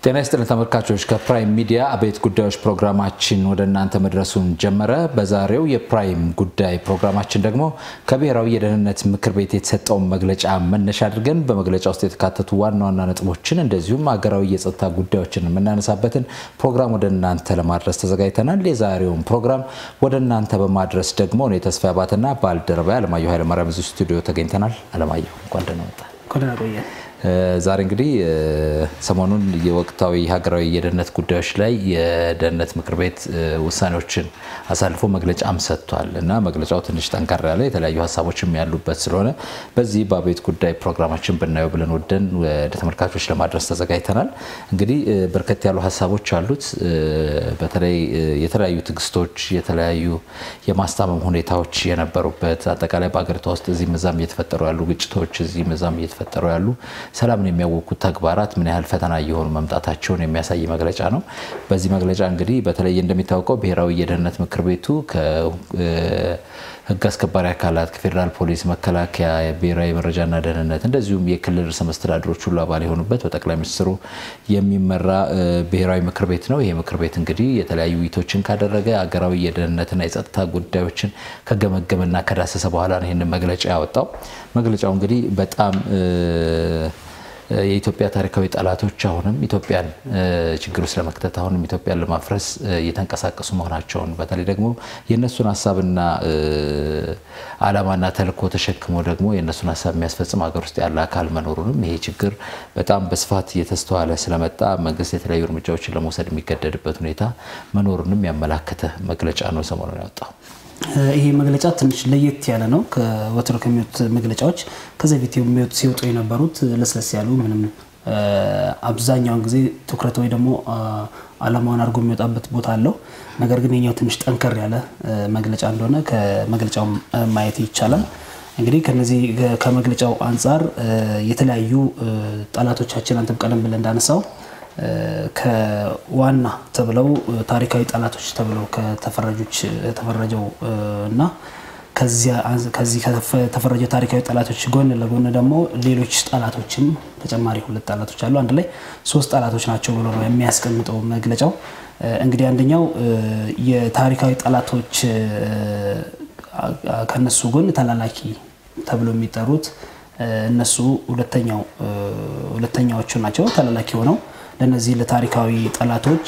ጤና ይስጥልን ተመልካቾች፣ ከፕራይም ሚዲያ አበይት ጉዳዮች ፕሮግራማችን ወደ እናንተ መድረሱን ጀመረ። በዛሬው የፕራይም ጉዳይ ፕሮግራማችን ደግሞ ከብሔራዊ የደህንነት ምክር ቤት የተሰጠውን መግለጫ መነሻ አድርገን በመግለጫ ውስጥ የተካተቱ ዋና ዋና ነጥቦችን እንደዚሁም ሀገራዊ የጸጥታ ጉዳዮችን የምናነሳበትን ፕሮግራም ወደ እናንተ ለማድረስ ተዘጋጅተናል። የዛሬውን ፕሮግራም ወደ እናንተ በማድረስ ደግሞ እኔ ተስፋ አባትና ባልደረባ አለማየሁ ኃይለማርያም እዚህ ስቱዲዮ ተገኝተናል። አለማየሁ እንኳን ደህና መጣ። ዛሬ እንግዲህ ሰሞኑን የወቅታዊ ሀገራዊ የደህንነት ጉዳዮች ላይ የደህንነት ምክር ቤት ውሳኔዎችን አሳልፎ መግለጫም ሰጥቷል እና መግለጫው ትንሽ ጠንከር ያለ የተለያዩ ሀሳቦችም ያሉበት ስለሆነ በዚህ በአበይት ጉዳይ ፕሮግራማችን ብናየው ብለን ወደን ወደ ተመልካቾች ለማድረስ ተዘጋጅተናል። እንግዲህ በርከት ያሉ ሀሳቦች አሉት። በተለይ የተለያዩ ትዕግስቶች፣ የተለያዩ የማስታመም ሁኔታዎች የነበሩበት አጠቃላይ በሀገሪቷ ውስጥ እዚህ መዛም እየተፈጠሩ ያሉ ግጭቶች፣ እዚህ መዛም እየተፈጠሩ ያሉ ሰላምን የሚያወቁት ተግባራት ምን ያህል ፈተና እየሆኑ መምጣታቸውን የሚያሳይ መግለጫ ነው። በዚህ መግለጫ እንግዲህ በተለይ እንደሚታወቀው ብሔራዊ የደህንነት ምክር ቤቱ ከሕግ አስከባሪ አካላት ከፌዴራል ፖሊስ፣ መከላከያ፣ ብሔራዊ መረጃና ደህንነት እንደዚሁም የክልል ርዕሰ መስተዳድሮች ሁሉ አባል የሆኑበት በጠቅላይ ሚኒስትሩ የሚመራ ብሔራዊ ምክር ቤት ነው። ይህ ምክር ቤት እንግዲህ የተለያዩ ውይይቶችን ካደረገ ሀገራዊ የደህንነትና የጸጥታ ጉዳዮችን ከገመገመና ከዳሰሰ በኋላ ነው ይህንን መግለጫ ያወጣው። መግለጫው እንግዲህ በጣም የኢትዮጵያ ታሪካዊ ጠላቶች አሁንም ኢትዮጵያን ችግር ውስጥ ለመክተት አሁንም ኢትዮጵያን ለማፍረስ እየተንቀሳቀሱ መሆናቸውን በተለይ ደግሞ የእነሱን ሀሳብና ዓላማና ተልእኮ ተሸክሞ ደግሞ የእነሱን ሀሳብ የሚያስፈጽም ሀገር ውስጥ ያለ አካል መኖሩንም ይሄ ችግር በጣም በስፋት እየተስተዋለ ስለመጣ መንግስት የተለያዩ እርምጃዎችን ለመውሰድ የሚገደድበት ሁኔታ መኖሩንም ያመላከተ መግለጫ ነው ሰሞኑን ያወጣው። ይሄ መግለጫ ትንሽ ለየት ያለ ነው ከወትሮ ከሚወጡት መግለጫዎች። ከዚህ በፊት ሲወጡ የነበሩት ለስለስ ያሉ ምንም አብዛኛውን ጊዜ ትኩረት ወይ ደግሞ ዓላማውን አድርጎ የሚወጣበት ቦታ አለው። ነገር ግን የኛው ትንሽ ጠንከር ያለ መግለጫ እንደሆነ ከመግለጫው ማየት ይቻላል። እንግዲህ ከነዚህ ከመግለጫው አንጻር የተለያዩ ጠላቶቻችን አንተም ቀደም ብለን እንዳነሳው ከዋና ተብለው ታሪካዊ ጠላቶች ተብለው ከተፈረጆች ተፈረጀው እና ከዚህ ከተፈረጀው ታሪካዊ ጠላቶች ጎን ለጎን ደግሞ ሌሎች ጠላቶችም ተጨማሪ ሁለት ጠላቶች አሉ። አንድ ላይ ሶስት ጠላቶች ናቸው ብሎ ነው የሚያስቀምጠው መግለጫው። እንግዲህ አንደኛው የታሪካዊ ጠላቶች ከነሱ ጎን ተላላኪ ተብሎ የሚጠሩት እነሱ ሁለተኛው ሁለተኛዎቹ ናቸው ተላላኪ ሆነው ለነዚህ ለታሪካዊ ጠላቶች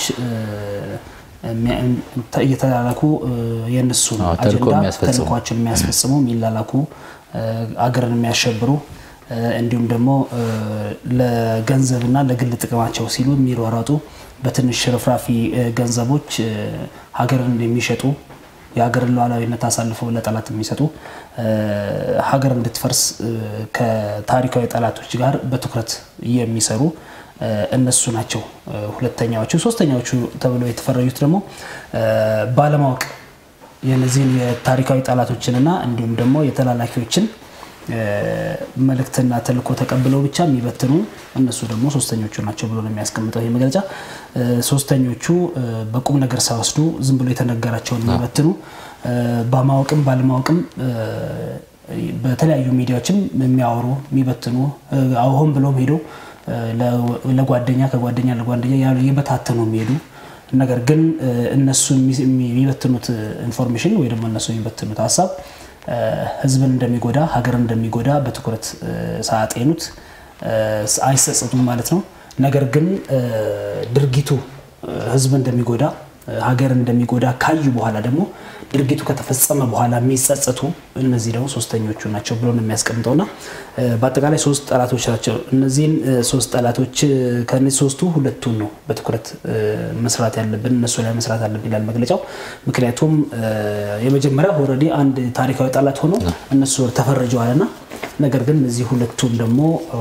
እየተላላኩ የእነሱ አጀንዳ ተልኳቸውን የሚያስፈጽሙ የሚላላኩ አገርን የሚያሸብሩ እንዲሁም ደግሞ ለገንዘብና ለግል ጥቅማቸው ሲሉ የሚሯሯጡ በትንሽ ሽርፍራፊ ገንዘቦች ሀገርን የሚሸጡ የሀገርን ሉዓላዊነት አሳልፈው ለጠላት የሚሰጡ ሀገር እንድትፈርስ ከታሪካዊ ጠላቶች ጋር በትኩረት የሚሰሩ እነሱ ናቸው ሁለተኛዎቹ። ሶስተኛዎቹ ተብለው የተፈረጁት ደግሞ ባለማወቅ የነዚህን የታሪካዊ ጠላቶችንና እንዲሁም ደግሞ የተላላኪዎችን መልእክትና ተልእኮ ተቀብለው ብቻ የሚበትኑ እነሱ ደግሞ ሶስተኞቹ ናቸው ብሎ ነው የሚያስቀምጠው ይህ መግለጫ። ሶስተኞቹ በቁም ነገር ሳይወስዱ ዝም ብሎ የተነገራቸውን የሚበትኑ በማወቅም ባለማወቅም በተለያዩ ሚዲያዎችም የሚያወሩ የሚበትኑ ሆን ብለውም ሄደው ለጓደኛ ከጓደኛ ለጓደኛ ያሉ እየበታተኑ የሚሄዱ ነገር ግን እነሱ የሚበትኑት ኢንፎርሜሽን ወይ ደግሞ እነሱ የሚበትኑት ሀሳብ ሕዝብን እንደሚጎዳ ሀገርን እንደሚጎዳ በትኩረት ሳያጤኑት አይጸጸቱም ማለት ነው። ነገር ግን ድርጊቱ ሕዝብ እንደሚጎዳ ሀገር እንደሚጎዳ ካዩ በኋላ ደግሞ ድርጊቱ ከተፈጸመ በኋላ የሚጸጸቱ እነዚህ ደግሞ ሶስተኞቹ ናቸው ብሎ ነው የሚያስቀምጠውና በአጠቃላይ ሶስት ጠላቶች ናቸው። እነዚህን ሶስት ጠላቶች ከእነዚህ ሶስቱ ሁለቱን ነው በትኩረት መስራት ያለብን እነሱ ላይ መስራት አለብን ይላል መግለጫው። ምክንያቱም የመጀመሪያ ኦልሬዲ አንድ ታሪካዊ ጠላት ሆኖ እነሱ ተፈርጀዋልና ነገር ግን እነዚህ ሁለቱን ደግሞ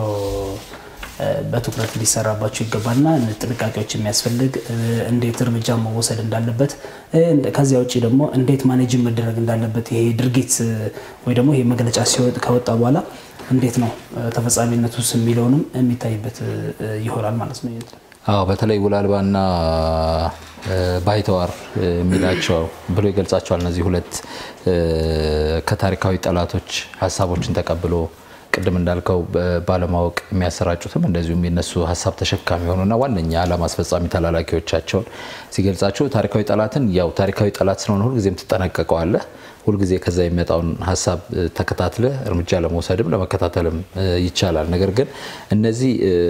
በትኩረት ሊሰራባቸው ይገባልና ጥንቃቄዎች የሚያስፈልግ እንዴት እርምጃ መወሰድ እንዳለበት ከዚያ ውጭ ደግሞ እንዴት ማኔጅን መደረግ እንዳለበት ይሄ ድርጊት ወይ ደግሞ ይሄ መግለጫ ከወጣ በኋላ እንዴት ነው ተፈጻሚነቱስ የሚለውንም የሚታይበት ይሆናል ማለት ነው። አዎ በተለይ ውል አልባና ባይተዋር የሚላቸው ብሎ ይገልጻቸዋል። እነዚህ ሁለት ከታሪካዊ ጠላቶች ሀሳቦችን ተቀብሎ ቅድም እንዳልከው ባለማወቅ የሚያሰራጩትም እንደዚሁም የነሱ ሀሳብ ተሸካሚ የሆኑና ዋነኛ ዓላማ አስፈጻሚ ተላላኪዎቻቸውን ሲገልጻቸው ታሪካዊ ጠላትን ያው ታሪካዊ ጠላት ስለሆነ ሁልጊዜም ትጠነቀቀዋለህ። ሁልጊዜ ከዛ የሚመጣውን ሀሳብ ተከታትለ እርምጃ ለመውሰድም ለመከታተልም ይቻላል። ነገር ግን እነዚህ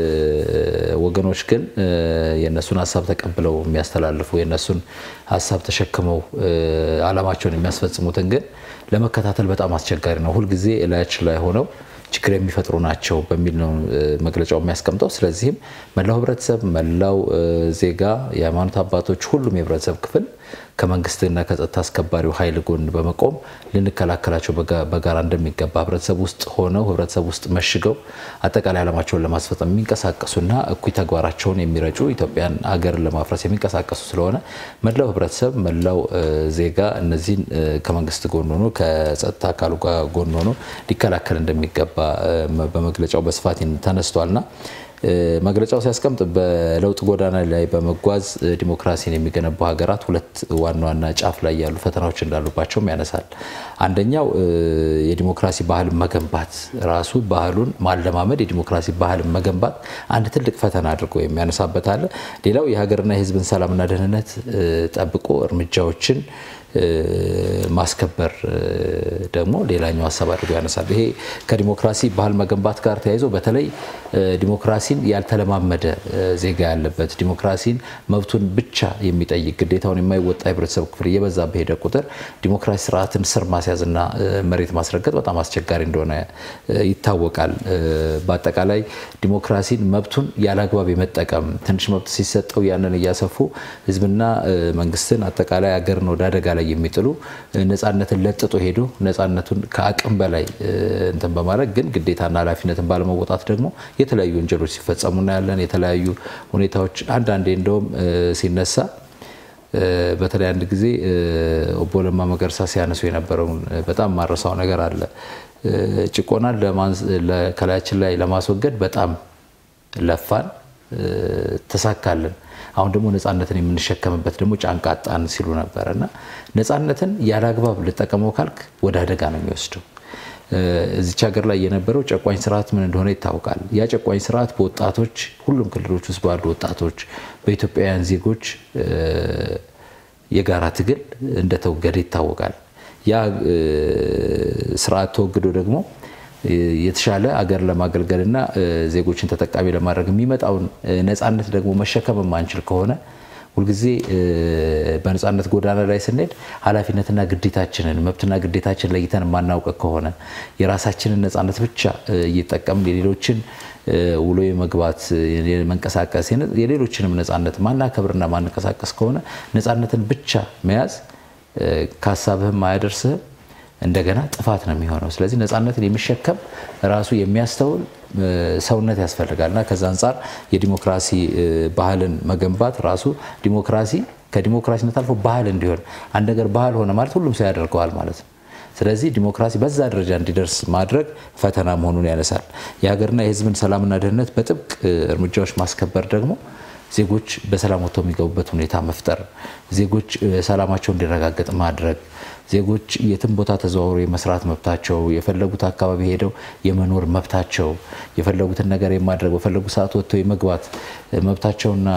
ወገኖች ግን የእነሱን ሀሳብ ተቀብለው የሚያስተላልፉ የእነሱን ሀሳብ ተሸክመው ዓላማቸውን የሚያስፈጽሙትን ግን ለመከታተል በጣም አስቸጋሪ ነው። ሁልጊዜ እላያችን ላይ ሆነው ችግር የሚፈጥሩ ናቸው በሚል ነው መግለጫው የሚያስቀምጠው። ስለዚህም መላው ህብረተሰብ፣ መላው ዜጋ፣ የሃይማኖት አባቶች፣ ሁሉም የህብረተሰብ ክፍል ከመንግስትና ከጸጥታ አስከባሪው ኃይል ጎን በመቆም ልንከላከላቸው በጋራ እንደሚገባ ህብረተሰብ ውስጥ ሆነው ህብረተሰብ ውስጥ መሽገው አጠቃላይ ዓላማቸውን ለማስፈጸም የሚንቀሳቀሱና እኩይ ተግባራቸውን የሚረጩ ኢትዮጵያን ሀገርን ለማፍረስ የሚንቀሳቀሱ ስለሆነ መላው ህብረተሰብ፣ መላው ዜጋ እነዚህን ከመንግስት ጎን ሆኖ ከጸጥታ አካሉ ጋር ጎን ሆኖ ሊከላከል እንደሚገባ በመግለጫው በስፋት ተነስቷልና መግለጫው ሲያስቀምጥ በለውጥ ጎዳና ላይ በመጓዝ ዲሞክራሲን የሚገነቡ ሀገራት ሁለት ዋና ዋና ጫፍ ላይ ያሉ ፈተናዎች እንዳሉባቸውም ያነሳል። አንደኛው የዲሞክራሲ ባህልን መገንባት ራሱ ባህሉን ማለማመድ የዲሞክራሲ ባህልን መገንባት አንድ ትልቅ ፈተና አድርጎ የሚያነሳበት አለ። ሌላው የሀገርና የህዝብን ሰላምና ደህንነት ጠብቆ እርምጃዎችን ማስከበር ደግሞ ሌላኛው ሀሳብ አድርጎ ያነሳል። ይሄ ከዲሞክራሲ ባህል መገንባት ጋር ተያይዞ በተለይ ዲሞክራሲን ያልተለማመደ ዜጋ ያለበት ዲሞክራሲን መብቱን ብቻ የሚጠይቅ ግዴታውን የማይወጣ የህብረተሰብ ክፍል እየበዛ በሄደ ቁጥር ዲሞክራሲ ስርዓትን ስር ማስያዝና መሬት ማስረገጥ በጣም አስቸጋሪ እንደሆነ ይታወቃል። በአጠቃላይ ዲሞክራሲን መብቱን ያለአግባብ የመጠቀም ትንሽ መብት ሲሰጠው ያንን እያሰፉ ህዝብና መንግስትን አጠቃላይ ሀገርን ወደ አደጋ ላይ የሚጥሉ ነፃነትን ለጥጦ ሄዶ ነፃነቱን ከአቅም በላይ እንትን በማድረግ ግን ግዴታና ኃላፊነትን ባለመወጣት ደግሞ የተለያዩ ወንጀሎች ሲፈጸሙ እናያለን። የተለያዩ ሁኔታዎች አንዳንዴ እንደውም ሲነሳ በተለይ አንድ ጊዜ ኦቦ ለማ መገርሳ ሲያነሱ የነበረውን በጣም ማረሳው ነገር አለ። ጭቆናን ከላያችን ላይ ለማስወገድ በጣም ለፋን፣ ተሳካልን። አሁን ደግሞ ነፃነትን የምንሸከምበት ደግሞ ጫንቃ አጣን ሲሉ ነበረ እና ነፃነትን ያለ አግባብ ልጠቀመው ካልክ ወደ አደጋ ነው የሚወስደው። እዚች ሀገር ላይ የነበረው ጨቋኝ ስርዓት ምን እንደሆነ ይታወቃል። ያ ጨቋኝ ስርዓት በወጣቶች ሁሉም ክልሎች ውስጥ ባሉ ወጣቶች፣ በኢትዮጵያውያን ዜጎች የጋራ ትግል እንደተወገደ ይታወቃል። ያ ስርዓት ተወግዶ ደግሞ የተሻለ አገር ለማገልገልና ዜጎችን ተጠቃሚ ለማድረግ የሚመጣውን ነፃነት ደግሞ መሸከም የማንችል ከሆነ ሁልጊዜ በነፃነት ጎዳና ላይ ስንሄድ ኃላፊነትና ግዴታችንን መብትና ግዴታችን ለይተን የማናውቅ ከሆነ የራሳችንን ነፃነት ብቻ እየጠቀምን የሌሎችን ውሎ የመግባት መንቀሳቀስ የሌሎችንም ነፃነት ማናከብርና ማንቀሳቀስ ከሆነ ነፃነትን ብቻ መያዝ ከሀሳብህም አያደርስህም እንደገና ጥፋት ነው የሚሆነው። ስለዚህ ነፃነትን የሚሸከም ራሱ የሚያስተውል ሰውነት ያስፈልጋል እና ከዛ አንጻር የዲሞክራሲ ባህልን መገንባት ራሱ ዲሞክራሲ ከዲሞክራሲነት አልፎ ባህል እንዲሆን አንድ ነገር ባህል ሆነ ማለት ሁሉም ሰው ያደርገዋል ማለት ነው። ስለዚህ ዲሞክራሲ በዛ ደረጃ እንዲደርስ ማድረግ ፈተና መሆኑን ያነሳል። የሀገርና የሕዝብን ሰላምና ደህንነት በጥብቅ እርምጃዎች ማስከበር ደግሞ ዜጎች በሰላም ወጥተው የሚገቡበት ሁኔታ መፍጠር፣ ዜጎች ሰላማቸው እንዲረጋገጥ ማድረግ፣ ዜጎች የትም ቦታ ተዘዋውሮ የመስራት መብታቸው፣ የፈለጉት አካባቢ ሄደው የመኖር መብታቸው፣ የፈለጉትን ነገር የማድረግ በፈለጉ ሰዓት ወጥተው የመግባት መብታቸውና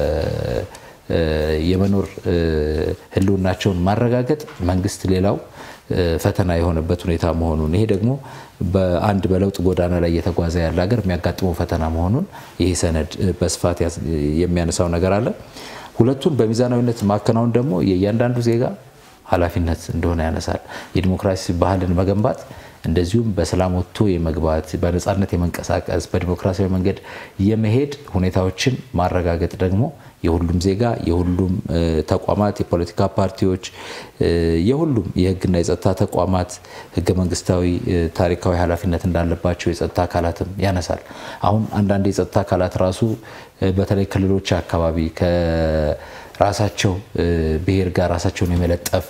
የመኖር ህልውናቸውን ማረጋገጥ መንግስት ሌላው ፈተና የሆነበት ሁኔታ መሆኑን ይሄ ደግሞ በአንድ በለውጥ ጎዳና ላይ እየተጓዘ ያለ ሀገር የሚያጋጥመው ፈተና መሆኑን ይህ ሰነድ በስፋት የሚያነሳው ነገር አለ። ሁለቱን በሚዛናዊነት ማከናወን ደግሞ የእያንዳንዱ ዜጋ ኃላፊነት እንደሆነ ያነሳል። የዲሞክራሲ ባህልን መገንባት እንደዚሁም በሰላም ወጥቶ የመግባት በነፃነት የመንቀሳቀስ በዲሞክራሲያዊ መንገድ የመሄድ ሁኔታዎችን ማረጋገጥ ደግሞ የሁሉም ዜጋ የሁሉም ተቋማት የፖለቲካ ፓርቲዎች የሁሉም የህግና የጸጥታ ተቋማት ህገ መንግስታዊ ታሪካዊ ኃላፊነት እንዳለባቸው የጸጥታ አካላትም ያነሳል። አሁን አንዳንድ የጸጥታ አካላት ራሱ በተለይ ክልሎች አካባቢ ከራሳቸው ብሔር ጋር ራሳቸውን የመለጠፍ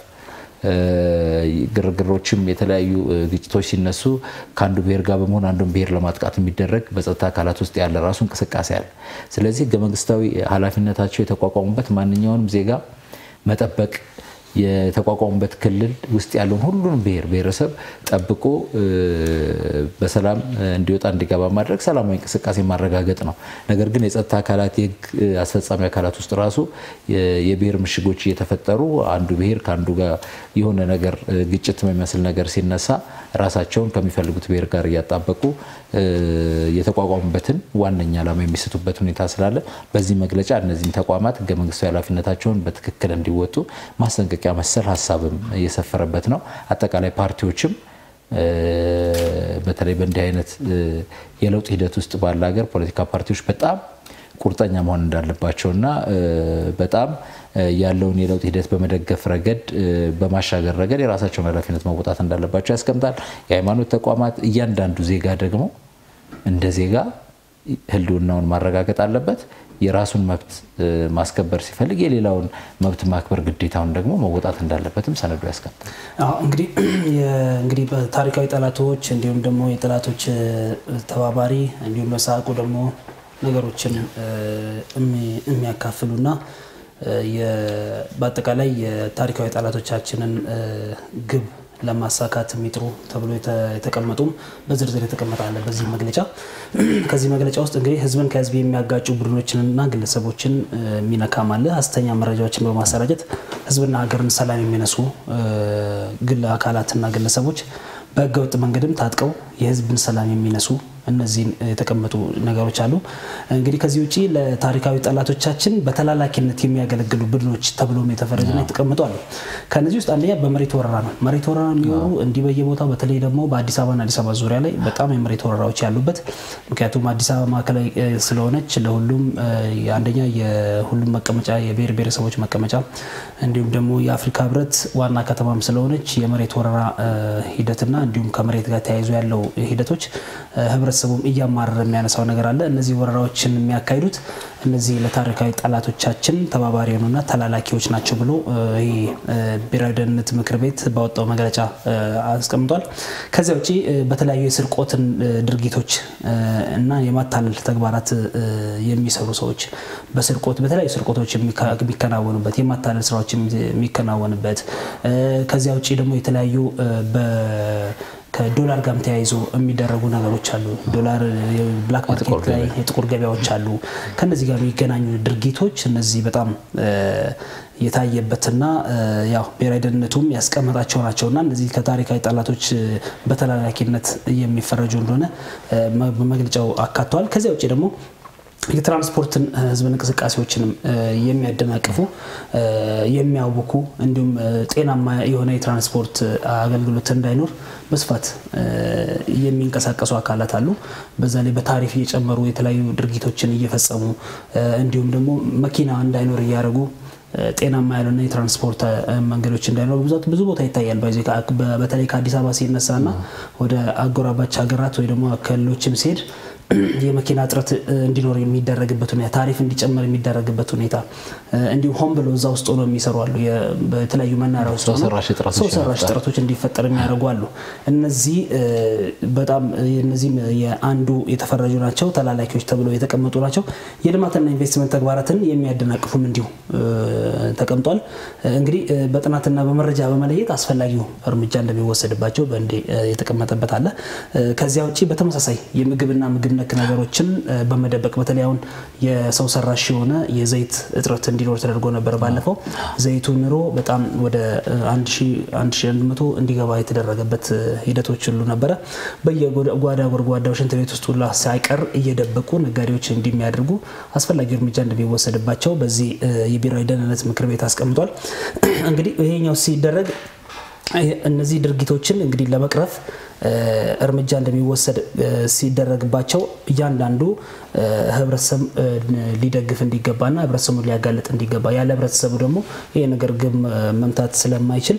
ግርግሮችም የተለያዩ ግጭቶች ሲነሱ ከአንዱ ብሔር ጋር በመሆን አንዱን ብሔር ለማጥቃት የሚደረግ በጸጥታ አካላት ውስጥ ያለ ራሱ እንቅስቃሴ አለ። ስለዚህ ህገ መንግስታዊ ኃላፊነታቸው የተቋቋሙበት ማንኛውንም ዜጋ መጠበቅ የተቋቋሙበት ክልል ውስጥ ያለውን ሁሉንም ብሔር ብሔረሰብ ጠብቆ በሰላም እንዲወጣ እንዲገባ ማድረግ ሰላማዊ እንቅስቃሴ ማረጋገጥ ነው። ነገር ግን የጸጥታ አካላት የህግ አስፈጻሚ አካላት ውስጥ ራሱ የብሔር ምሽጎች እየተፈጠሩ አንዱ ብሔር ከአንዱ ጋር የሆነ ነገር ግጭት የሚመስል ነገር ሲነሳ ራሳቸውን ከሚፈልጉት ብሔር ጋር እያጣበቁ የተቋቋሙበትን ዋነኛ ዓላማ የሚስቱበት ሁኔታ ስላለ በዚህ መግለጫ እነዚህም ተቋማት ህገ መንግስታዊ ኃላፊነታቸውን በትክክል እንዲወጡ ማስጠንቀቂያ መሰል ሀሳብም እየሰፈረበት ነው። አጠቃላይ ፓርቲዎችም በተለይ በእንዲህ አይነት የለውጥ ሂደት ውስጥ ባለ ሀገር ፖለቲካ ፓርቲዎች በጣም ቁርጠኛ መሆን እንዳለባቸውና በጣም ያለውን የለውጥ ሂደት በመደገፍ ረገድ በማሻገር ረገድ የራሳቸውን ኃላፊነት መወጣት እንዳለባቸው ያስቀምጣል። የሃይማኖት ተቋማት እያንዳንዱ ዜጋ ደግሞ እንደ ዜጋ ህልውናውን ማረጋገጥ አለበት። የራሱን መብት ማስከበር ሲፈልግ የሌላውን መብት ማክበር ግዴታውን ደግሞ መወጣት እንዳለበትም ሰነዱ ያስቀምጣል። እንግዲህ እንግዲህ በታሪካዊ ጠላቶች እንዲሁም ደግሞ የጠላቶች ተባባሪ እንዲሁም በሳቁ ደግሞ ነገሮችን የሚያካፍሉና በአጠቃላይ የታሪካዊ ጠላቶቻችንን ግብ ለማሳካት የሚጥሩ ተብሎ የተቀመጡም በዝርዝር የተቀመጠ አለ በዚህ መግለጫ። ከዚህ መግለጫ ውስጥ እንግዲህ ህዝብን ከህዝብ የሚያጋጩ ቡድኖችንና ግለሰቦችን የሚነካም አለ። ሐሰተኛ መረጃዎችን በማሰራጨት ህዝብና ሀገርን ሰላም የሚነሱ ግል አካላትና ግለሰቦች በህገወጥ መንገድም ታጥቀው የህዝብን ሰላም የሚነሱ እነዚህን የተቀመጡ ነገሮች አሉ። እንግዲህ ከዚህ ውጭ ለታሪካዊ ጠላቶቻችን በተላላኪነት የሚያገለግሉ ቡድኖች ተብሎም የተፈረጁና የተቀመጡ አሉ። ከነዚህ ውስጥ አንደኛ በመሬት ወረራ ነው። መሬት ወረራ የሚኖሩ እንዲህ በየቦታው በተለይ ደግሞ በአዲስ አበባና አዲስ አበባ ዙሪያ ላይ በጣም የመሬት ወረራዎች ያሉበት ምክንያቱም አዲስ አበባ ማዕከላዊ ስለሆነች ለሁሉም አንደኛ የሁሉም መቀመጫ የብሔር ብሔረሰቦች መቀመጫ እንዲሁም ደግሞ የአፍሪካ ህብረት ዋና ከተማም ስለሆነች የመሬት ወረራ ሂደትና እንዲሁም ከመሬት ጋር ተያይዞ ያለው ሂደቶች ህብረተሰቡም እያማረረ የሚያነሳው ነገር አለ። እነዚህ ወረራዎችን የሚያካሂዱት እነዚህ ለታሪካዊ ጠላቶቻችን ተባባሪ የሆኑና ተላላኪዎች ናቸው ብሎ ይህ ብሔራዊ ደህንነት ምክር ቤት ባወጣው መግለጫ አስቀምጧል። ከዚያ ውጭ በተለያዩ የስርቆትን ድርጊቶች እና የማታለል ተግባራት የሚሰሩ ሰዎች በስርቆት በተለያዩ ስርቆቶች የሚከናወኑበት የማታለል ስራዎች የሚከናወንበት ከዚያ ውጭ ደግሞ የተለያዩ ከዶላር ጋርም ተያይዞ የሚደረጉ ነገሮች አሉ። ዶላር ብላክ ማርኬት ላይ የጥቁር ገበያዎች አሉ። ከነዚህ ጋር የሚገናኙ ድርጊቶች እነዚህ በጣም የታየበትና ያው ብሔራዊ ደህንነቱም ያስቀመጣቸው ናቸውና እነዚህ ከታሪካዊ ጠላቶች በተላላኪነት የሚፈረጁ እንደሆነ በመግለጫው አካተዋል። ከዚያ ውጭ ደግሞ የትራንስፖርትን ህዝብን እንቅስቃሴዎችንም የሚያደናቅፉ የሚያውኩ እንዲሁም ጤናማ የሆነ የትራንስፖርት አገልግሎት እንዳይኖር በስፋት የሚንቀሳቀሱ አካላት አሉ። በዛ ላይ በታሪፍ እየጨመሩ የተለያዩ ድርጊቶችን እየፈጸሙ እንዲሁም ደግሞ መኪና እንዳይኖር እያደረጉ ጤናማ ያልሆነ የትራንስፖርት መንገዶች እንዳይኖር ብዛት ብዙ ቦታ ይታያል። በተለይ ከአዲስ አበባ ሲነሳና ወደ አጎራባች ሀገራት ወይ ደግሞ ክልሎችም ሲሄድ የመኪና እጥረት እንዲኖር የሚደረግበት ሁኔታ፣ ታሪፍ እንዲጨመር የሚደረግበት ሁኔታ እንዲሁም ሆን ብሎ እዛ ውስጥ ሆኖ የሚሰሩ አሉ። በተለያዩ መናሪያ ውስጥ ሰው ሰራሽ እጥረቶች እንዲፈጠር የሚያደርጉ አሉ። እነዚህ በጣም እነዚህም የአንዱ የተፈረጁ ናቸው፣ ተላላኪዎች ተብለው የተቀመጡ ናቸው። የልማትና ኢንቨስትመንት ተግባራትን የሚያደናቅፉም እንዲሁ ተቀምጧል። እንግዲህ በጥናትና በመረጃ በመለየት አስፈላጊው እርምጃ እንደሚወሰድባቸው በእንዴ የተቀመጠበት አለ። ከዚያ ውጭ በተመሳሳይ የምግብና ምግብ ነክ ነገሮችን በመደበቅ በተለይ አሁን የሰው ሰራሽ የሆነ የዘይት እጥረት እንዲኖር ተደርጎ ነበር። ባለፈው ዘይቱ ኑሮ በጣም ወደ 1100 እንዲገባ የተደረገበት ሂደቶች ሁሉ ነበረ። በየጓዳ ጎድጓዳው ሽንት ቤት ውስጥ ሁላ ሳይቀር እየደበቁ ነጋዴዎች እንዲሚያደርጉ አስፈላጊ እርምጃ እንደሚወሰድባቸው በዚህ የብሔራዊ ደህንነት ምክር ቤት አስቀምጧል። እንግዲህ ይሄኛው ሲደረግ እነዚህ ድርጊቶችን እንግዲህ ለመቅረፍ እርምጃ እንደሚወሰድ ሲደረግባቸው እያንዳንዱ ህብረተሰብ ሊደግፍ እንዲገባና ህብረተሰቡን ሊያጋልጥ እንዲገባ ያለ ህብረተሰቡ ደግሞ ይሄ ነገር ግብ መምታት ስለማይችል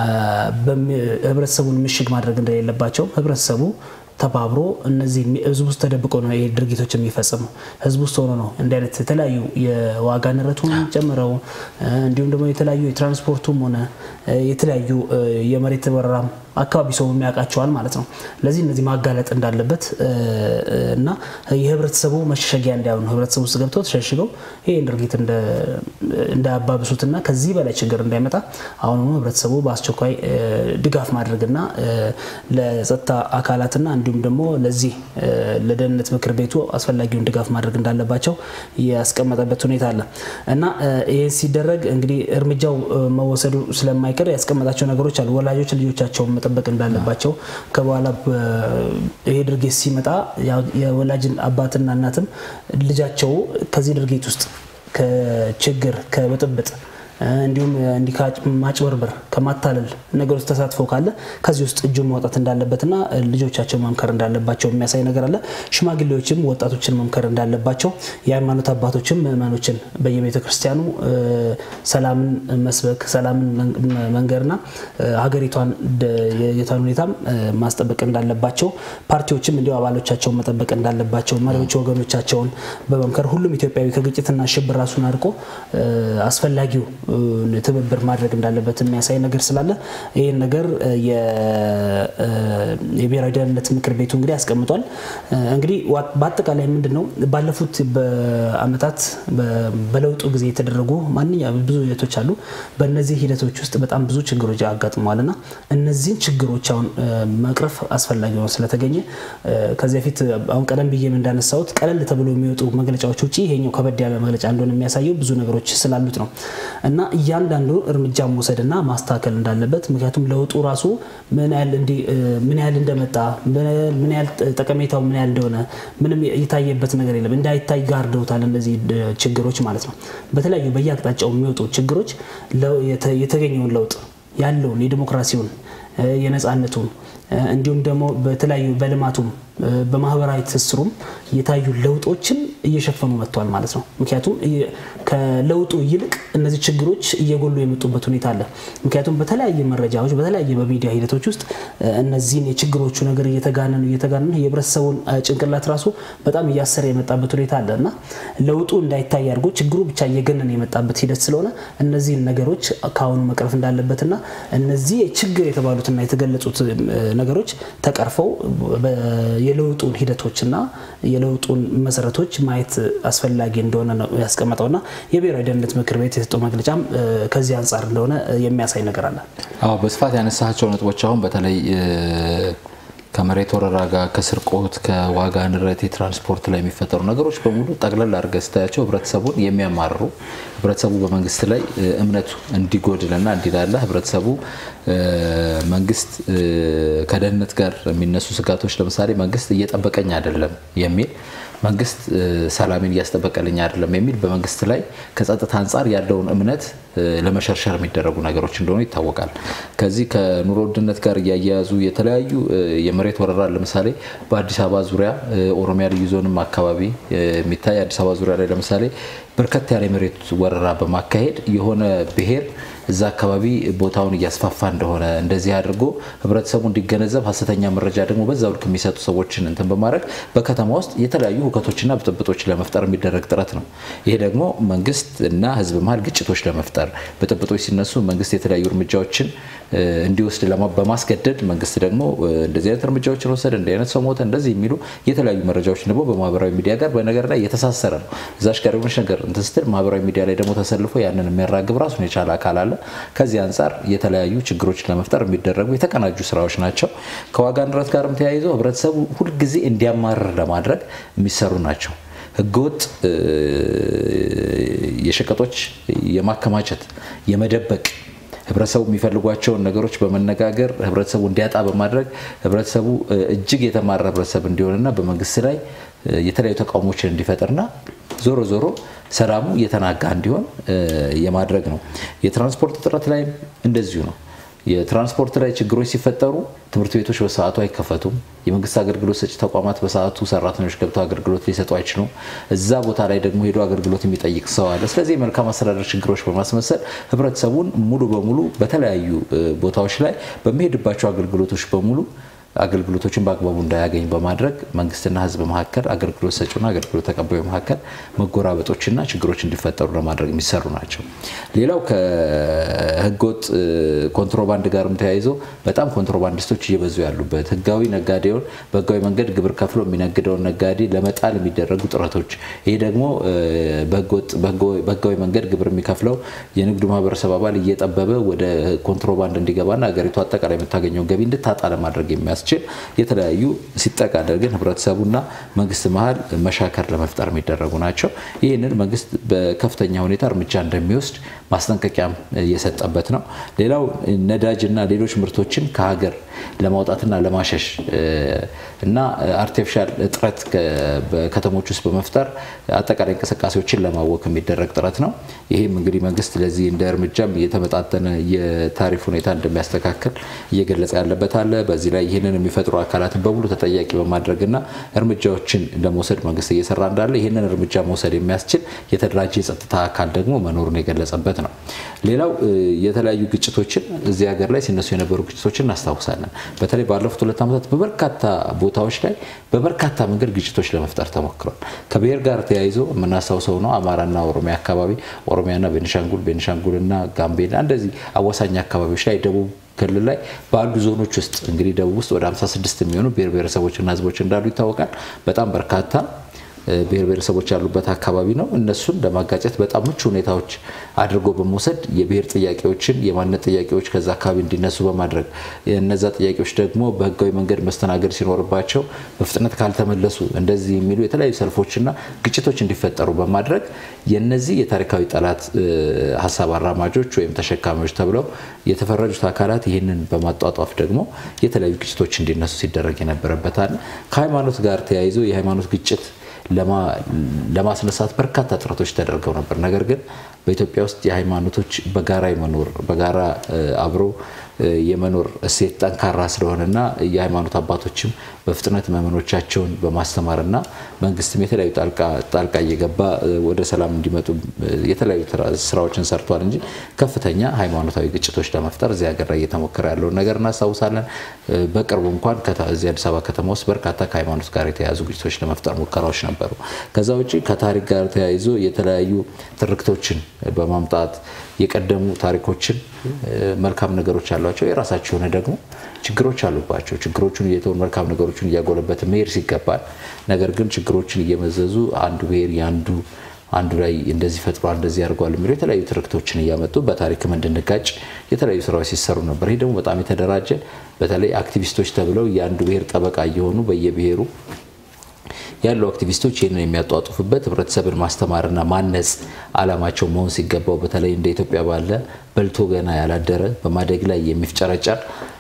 ህብረተሰቡን ምሽግ ማድረግ እንደሌለባቸው ህብረተሰቡ ተባብሮ እነዚህ ህዝብ ውስጥ ተደብቆ ነው ይሄ ድርጊቶች የሚፈጽመው። ህዝብ ውስጥ ሆኖ ነው እንዲህ አይነት የተለያዩ የዋጋ ንረቱን ጨምረው እንዲሁም ደግሞ የተለያዩ የትራንስፖርቱም ሆነ የተለያዩ የመሬት ወረራም አካባቢ ሰው የሚያውቃቸዋል ማለት ነው። ለዚህ እነዚህ ማጋለጥ እንዳለበት እና የህብረተሰቡ መሸሸጊያ እንዳይሆኑ ህብረተሰቡ ውስጥ ገብተው ተሸሽገው ይህን ድርጊት እንዳያባብሱትና ከዚህ በላይ ችግር እንዳይመጣ አሁኑ ህብረተሰቡ በአስቸኳይ ድጋፍ ማድረግና ለጸጥታ አካላትና እንዲሁም ደግሞ ለዚህ ለደህንነት ምክር ቤቱ አስፈላጊውን ድጋፍ ማድረግ እንዳለባቸው ያስቀመጠበት ሁኔታ አለ እና ይህ ሲደረግ እንግዲህ እርምጃው መወሰዱ ስለማይቀር ያስቀመጣቸው ነገሮች አሉ። ወላጆች ልጆቻቸውን መጠበቅ እንዳለባቸው ከበኋላ ይሄ ድርጊት ሲመጣ የወላጅን አባትና እናትም ልጃቸው ከዚህ ድርጊት ውስጥ ከችግር ከብጥብጥ እንዲሁም እንዲህ ማጭበርበር ከማታለል ነገር ውስጥ ተሳትፎ ካለ ከዚህ ውስጥ እጁን ማውጣት እንዳለበትና ልጆቻቸው መምከር እንዳለባቸው የሚያሳይ ነገር አለ። ሽማግሌዎችም ወጣቶችን መምከር እንዳለባቸው፣ የሃይማኖት አባቶችም ምዕመኖችን በየቤተ ክርስቲያኑ ሰላምን መስበክ፣ ሰላምን መንገርና ሀገሪቷን የቷን ሁኔታም ማስጠበቅ እንዳለባቸው፣ ፓርቲዎችም እንዲሁ አባሎቻቸውን መጠበቅ እንዳለባቸው፣ መሪዎች ወገኖቻቸውን በመምከር ሁሉም ኢትዮጵያዊ ከግጭትና ሽብር ራሱን አድርቆ አስፈላጊው ትብብር ማድረግ እንዳለበት የሚያሳይ ነገር ስላለ ይህን ነገር የብሔራዊ ደህንነት ምክር ቤቱ እንግዲህ ያስቀምጧል። እንግዲህ በአጠቃላይ ምንድን ነው ባለፉት በዓመታት በለውጡ ጊዜ የተደረጉ ማንኛውም ብዙ ሂደቶች አሉ። በእነዚህ ሂደቶች ውስጥ በጣም ብዙ ችግሮች አጋጥመዋል እና እነዚህን ችግሮች አሁን መቅረፍ አስፈላጊ ሆኖ ስለተገኘ ከዚህ በፊት አሁን ቀደም ብዬም እንዳነሳሁት ቀለል ተብሎ የሚወጡ መግለጫዎች ውጭ ይሄኛው ከበድ ያለ መግለጫ እንደሆነ የሚያሳየው ብዙ ነገሮች ስላሉት ነው እና እያንዳንዱ እርምጃ መውሰድና ማስተካከል እንዳለበት ምክንያቱም ለውጡ ራሱ ምን ያህል እንደመጣ ምን ያህል ጠቀሜታው ምን ያህል እንደሆነ ምንም የታየበት ነገር የለም። እንዳይታይ ጋርደውታል እነዚህ ችግሮች ማለት ነው። በተለያዩ በየአቅጣጫው የሚወጡ ችግሮች የተገኘውን ለውጥ ያለውን የዲሞክራሲውን የነፃነቱን እንዲሁም ደግሞ በተለያዩ በልማቱም በማህበራዊ ትስስሩም የታዩ ለውጦችን እየሸፈኑ መጥቷል ማለት ነው። ምክንያቱም ከለውጡ ይልቅ እነዚህ ችግሮች እየጎሉ የመጡበት ሁኔታ አለ። ምክንያቱም በተለያየ መረጃዎች በተለያየ በሚዲያ ሂደቶች ውስጥ እነዚህን የችግሮቹ ነገር እየተጋነኑ እየተጋነኑ የህብረተሰቡን ጭንቅላት ራሱ በጣም እያሰረ የመጣበት ሁኔታ አለ እና ለውጡ እንዳይታይ አድርጎ ችግሩ ብቻ እየገነነ የመጣበት ሂደት ስለሆነ እነዚህን ነገሮች ከአሁኑ መቅረፍ እንዳለበትና እነዚህ ችግር የተባሉትና የተገለጹት ነገሮች ተቀርፈው የለውጡን ሂደቶችና የለውጡን መሰረቶች ማየት አስፈላጊ እንደሆነ ነው ያስቀመጠውና የብሔራዊ ደህንነት ምክር ቤት የሰጠው መግለጫም ከዚህ አንጻር እንደሆነ የሚያሳይ ነገር አለ። አዎ በስፋት ያነሳቸው ነጥቦች አሁን በተለይ ከመሬት ወረራ ጋር ከስርቆት፣ ከዋጋ ንረት፣ የትራንስፖርት ላይ የሚፈጠሩ ነገሮች በሙሉ ጠቅለል አድርገህ ስታያቸው ህብረተሰቡን የሚያማርሩ ህብረተሰቡ በመንግስት ላይ እምነቱ እንዲጎድልና እንዲላላ ህብረተሰቡ መንግስት ከደህንነት ጋር የሚነሱ ስጋቶች ለምሳሌ መንግስት እየጠበቀኝ አይደለም የሚል መንግስት ሰላሜን እያስጠበቀልኝ አይደለም የሚል በመንግስት ላይ ከጸጥታ አንጻር ያለውን እምነት ለመሸርሸር የሚደረጉ ነገሮች እንደሆኑ ይታወቃል። ከዚህ ከኑሮ ውድነት ጋር እያያያዙ የተለያዩ የመሬት ወረራ ለምሳሌ በአዲስ አበባ ዙሪያ ኦሮሚያ ልዩ ዞንም አካባቢ የሚታይ አዲስ አበባ ዙሪያ ላይ ለምሳሌ በርከት ያለ የመሬት ወረራ በማካሄድ የሆነ ብሔር እዛ አካባቢ ቦታውን እያስፋፋ እንደሆነ እንደዚህ አድርጎ ህብረተሰቡ እንዲገነዘብ ሀሰተኛ መረጃ ደግሞ በዛው ልክ የሚሰጡ ሰዎችን እንትን በማድረግ በከተማ ውስጥ የተለያዩ ሁከቶችና ብጥብጦች ለመፍጠር የሚደረግ ጥረት ነው። ይሄ ደግሞ መንግስት እና ህዝብ መሀል ግጭቶች ለመፍጠር ብጥብጦች ሲነሱ መንግስት የተለያዩ እርምጃዎችን እንዲወስድ በማስገደድ መንግስት ደግሞ እንደዚህ አይነት እርምጃዎችን ወሰደ፣ እንዲህ አይነት ሰው ሞተ፣ እንደዚህ የሚሉ የተለያዩ መረጃዎችን ደግሞ በማህበራዊ ሚዲያ ጋር በነገር ላይ የተሳሰረ ነው። እዛሽ ጋር የሆነች ነገር እንትን ስትል ማህበራዊ ሚዲያ ላይ ደግሞ ተሰልፎ ያንን የሚያራግብ ራሱን የቻለ አካል አለ። ከዚህ አንጻር የተለያዩ ችግሮችን ለመፍጠር የሚደረጉ የተቀናጁ ስራዎች ናቸው። ከዋጋ ንረት ጋርም ተያይዞ ህብረተሰቡ ሁልጊዜ እንዲያማርር ለማድረግ የሚሰሩ ናቸው። ህገወጥ የሸቀጦች የማከማቸት የመደበቅ ህብረተሰቡ የሚፈልጓቸውን ነገሮች በመነጋገር ህብረተሰቡ እንዲያጣ በማድረግ ህብረተሰቡ እጅግ የተማረ ህብረተሰብ እንዲሆንና በመንግስት ላይ የተለያዩ ተቃውሞችን እንዲፈጥርና ዞሮ ዞሮ ሰላሙ እየተናጋ እንዲሆን የማድረግ ነው። የትራንስፖርት እጥረት ላይም እንደዚሁ ነው። የትራንስፖርት ላይ ችግሮች ሲፈጠሩ ትምህርት ቤቶች በሰዓቱ አይከፈቱም። የመንግስት አገልግሎት ሰጪ ተቋማት በሰዓቱ ሰራተኞች ገብተው አገልግሎት ሊሰጡ አይችሉም። እዛ ቦታ ላይ ደግሞ ሄዶ አገልግሎት የሚጠይቅ ሰው አለ። ስለዚህ የመልካም አስተዳደር ችግሮች በማስመሰል ህብረተሰቡን ሙሉ በሙሉ በተለያዩ ቦታዎች ላይ በሚሄድባቸው አገልግሎቶች በሙሉ አገልግሎቶችን በአግባቡ እንዳያገኝ በማድረግ መንግስትና ህዝብ መካከል አገልግሎት ሰጪና አገልግሎት ተቀባዩ መካከል መጎራበጦችና ችግሮች እንዲፈጠሩ ለማድረግ የሚሰሩ ናቸው። ሌላው ከህገወጥ ኮንትሮባንድ ጋርም ተያይዞ በጣም ኮንትሮባንዲስቶች እየበዙ ያሉበት ህጋዊ ነጋዴውን በህጋዊ መንገድ ግብር ከፍሎ የሚነግደውን ነጋዴ ለመጣል የሚደረጉ ጥረቶች ይህ ደግሞ በህጋዊ መንገድ ግብር የሚከፍለው የንግዱ ማህበረሰብ አባል እየጠበበ ወደ ኮንትሮባንድ እንዲገባና ሀገሪቱ አጠቃላይ የምታገኘውን ገቢ እንድታጣ ለማድረግ የሚያስችል የተለያዩ ሲጠቃለል ግን ህብረተሰቡና መንግስት መሀል መሻከር ለመፍጠር የሚደረጉ ናቸው። ይህንን መንግስት በከፍተኛ ሁኔታ እርምጃ እንደሚወስድ ማስጠንቀቂያም የሰጠበት ነው። ሌላው ነዳጅና ሌሎች ምርቶችን ከሀገር ለማውጣትና ለማሸሽ እና አርቲፊሻል እጥረት በከተሞች ውስጥ በመፍጠር አጠቃላይ እንቅስቃሴዎችን ለማወክ የሚደረግ ጥረት ነው። ይህም እንግዲህ መንግስት ለዚህ እንደ እርምጃም የተመጣጠነ የታሪፍ ሁኔታ እንደሚያስተካክል እየገለጸ ያለበት አለ። በዚህ ላይ ይህንን የሚፈጥሩ አካላትን በሙሉ ተጠያቂ በማድረግና እርምጃዎችን ለመውሰድ መንግስት እየሰራ እንዳለ ይህንን እርምጃ መውሰድ የሚያስችል የተደራጀ የጸጥታ አካል ደግሞ መኖሩን የገለጸበት ነው። ሌላው የተለያዩ ግጭቶችን እዚህ ሀገር ላይ ሲነሱ የነበሩ ግጭቶችን እናስታውሳለን። በተለይ ባለፉት ሁለት ዓመታት በበርካታ ቦታዎች ላይ በበርካታ መንገድ ግጭቶች ለመፍጠር ተሞክሯል። ከብሔር ጋር ተያይዞ የምናስታውሰው ነው። አማራና ኦሮሚያ አካባቢ፣ ኦሮሚያና ቤኒሻንጉል፣ ቤኒሻንጉልና ጋምቤላ እንደዚህ አዋሳኝ አካባቢዎች ላይ ደቡብ ክልል ላይ ባሉ ዞኖች ውስጥ እንግዲህ ደቡብ ውስጥ ወደ 56 የሚሆኑ ብሔር ብሔረሰቦችና ህዝቦች እንዳሉ ይታወቃል። በጣም በርካታ ብሔር ብሔረሰቦች ያሉበት አካባቢ ነው። እነሱን ለማጋጨት በጣም ምቹ ሁኔታዎች አድርጎ በመውሰድ የብሔር ጥያቄዎችን የማንነት ጥያቄዎች ከዛ አካባቢ እንዲነሱ በማድረግ እነዛ ጥያቄዎች ደግሞ በህጋዊ መንገድ መስተናገድ ሲኖርባቸው በፍጥነት ካልተመለሱ እንደዚህ የሚሉ የተለያዩ ሰልፎችና ግጭቶች እንዲፈጠሩ በማድረግ የነዚህ የታሪካዊ ጠላት ሀሳብ አራማጆች ወይም ተሸካሚዎች ተብለው የተፈረጁት አካላት ይህንን በማጧጧፍ ደግሞ የተለያዩ ግጭቶች እንዲነሱ ሲደረግ የነበረበታል። ከሃይማኖት ጋር ተያይዞ የሃይማኖት ግጭት ለማስነሳት በርካታ ጥረቶች ተደርገው ነበር። ነገር ግን በኢትዮጵያ ውስጥ የሃይማኖቶች በጋራ የመኖር በጋራ አብሮ የመኖር እሴት ጠንካራ ስለሆነና የሃይማኖት አባቶችም በፍጥነት መመኖቻቸውን በማስተማርና መንግስትም የተለያዩ ጣልቃ እየገባ ወደ ሰላም እንዲመጡ የተለያዩ ስራዎችን ሰርቷል እንጂ ከፍተኛ ሃይማኖታዊ ግጭቶች ለመፍጠር እዚህ ሀገር ላይ እየተሞከረ ያለውን ነገር እናስታውሳለን። በቅርቡ እንኳን እዚህ አዲስ አበባ ከተማ ውስጥ በርካታ ከሃይማኖት ጋር የተያያዙ ግጭቶች ለመፍጠር ሙከራዎች ነበሩ። ከዛ ውጭ ከታሪክ ጋር ተያይዞ የተለያዩ ትርክቶችን በማምጣት የቀደሙ ታሪኮችን መልካም ነገሮች ያሏቸው የራሳቸው የሆነ ደግሞ ችግሮች አሉባቸው። ችግሮቹን እየተውን መልካም ነገሮችን እያጎለበት መሄድ ሲገባል፣ ነገር ግን ችግሮችን እየመዘዙ አንዱ ብሔር የአንዱ አንዱ ላይ እንደዚህ ፈጥሯል እንደዚህ ያደርጓል የሚሉ የተለያዩ ትርክቶችን እያመጡ በታሪክም እንድንጋጭ የተለያዩ ስራዎች ሲሰሩ ነበር። ይህ ደግሞ በጣም የተደራጀ በተለይ አክቲቪስቶች ተብለው የአንዱ ብሔር ጠበቃ እየሆኑ በየብሔሩ ያሉ አክቲቪስቶች ይህንን የሚያጧጡፉበት ህብረተሰብን ማስተማርና ማነጽ አላማቸው መሆን ሲገባው በተለይ እንደ ኢትዮጵያ ባለ በልቶ ገና ያላደረ በማደግ ላይ የሚፍጨረጨር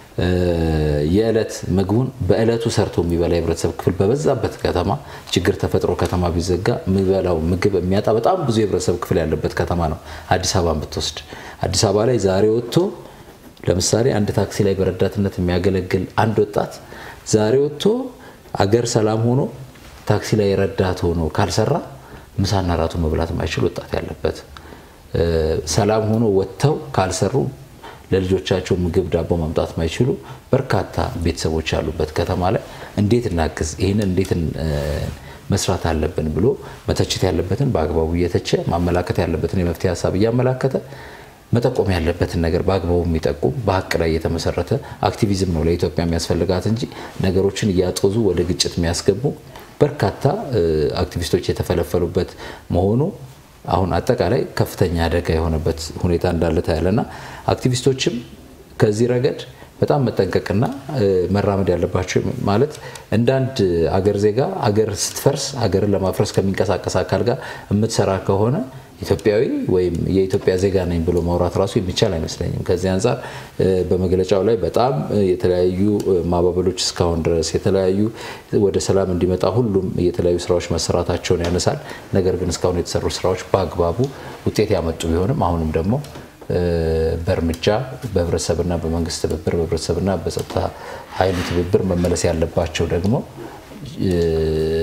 የዕለት ምግቡን በዕለቱ ሰርቶ የሚበላ የህብረተሰብ ክፍል በበዛበት ከተማ ችግር ተፈጥሮ ከተማ ቢዘጋ የሚበላው ምግብ የሚያጣ በጣም ብዙ የህብረተሰብ ክፍል ያለበት ከተማ ነው አዲስ አበባን ብትወስድ። አዲስ አበባ ላይ ዛሬ ወጥቶ ለምሳሌ አንድ ታክሲ ላይ በረዳትነት የሚያገለግል አንድ ወጣት ዛሬ ወጥቶ አገር ሰላም ሆኖ ታክሲ ላይ ረዳት ሆኖ ካልሰራ ምሳና ራቱ መብላት ማይችል ወጣት ያለበት ሰላም ሆኖ ወጥተው ካልሰሩ ለልጆቻቸው ምግብ ዳቦ ማምጣት ማይችሉ በርካታ ቤተሰቦች ያሉበት ከተማ ላይ እንዴት እናግዝ፣ ይህንን እንዴት መስራት አለብን ብሎ መተቸት ያለበትን በአግባቡ እየተቸ ማመላከት ያለበትን የመፍትሄ ሀሳብ እያመላከተ መጠቆም ያለበትን ነገር በአግባቡ የሚጠቁም በሀቅ ላይ የተመሰረተ አክቲቪዝም ነው ለኢትዮጵያ የሚያስፈልጋት እንጂ ነገሮችን እያጦዙ ወደ ግጭት የሚያስገቡ በርካታ አክቲቪስቶች የተፈለፈሉበት መሆኑ አሁን አጠቃላይ ከፍተኛ አደጋ የሆነበት ሁኔታ እንዳለ ታያለና አክቲቪስቶችም ከዚህ ረገድ በጣም መጠንቀቅና መራመድ ያለባቸው ማለት እንደ አንድ አገር ዜጋ አገር ስትፈርስ አገርን ለማፍረስ ከሚንቀሳቀስ አካል ጋር የምትሰራ ከሆነ ኢትዮጵያዊ ወይም የኢትዮጵያ ዜጋ ነኝ ብሎ ማውራት ራሱ የሚቻል አይመስለኝም። ከዚህ አንጻር በመግለጫው ላይ በጣም የተለያዩ ማባበሎች እስካሁን ድረስ የተለያዩ ወደ ሰላም እንዲመጣ ሁሉም የተለያዩ ስራዎች መሰራታቸውን ያነሳል። ነገር ግን እስካሁን የተሰሩ ስራዎች በአግባቡ ውጤት ያመጡ ቢሆንም አሁንም ደግሞ በእርምጃ በህብረተሰብና በመንግስት ትብብር በህብረተሰብና በጸጥታ ኃይሉ ትብብር መመለስ ያለባቸው ደግሞ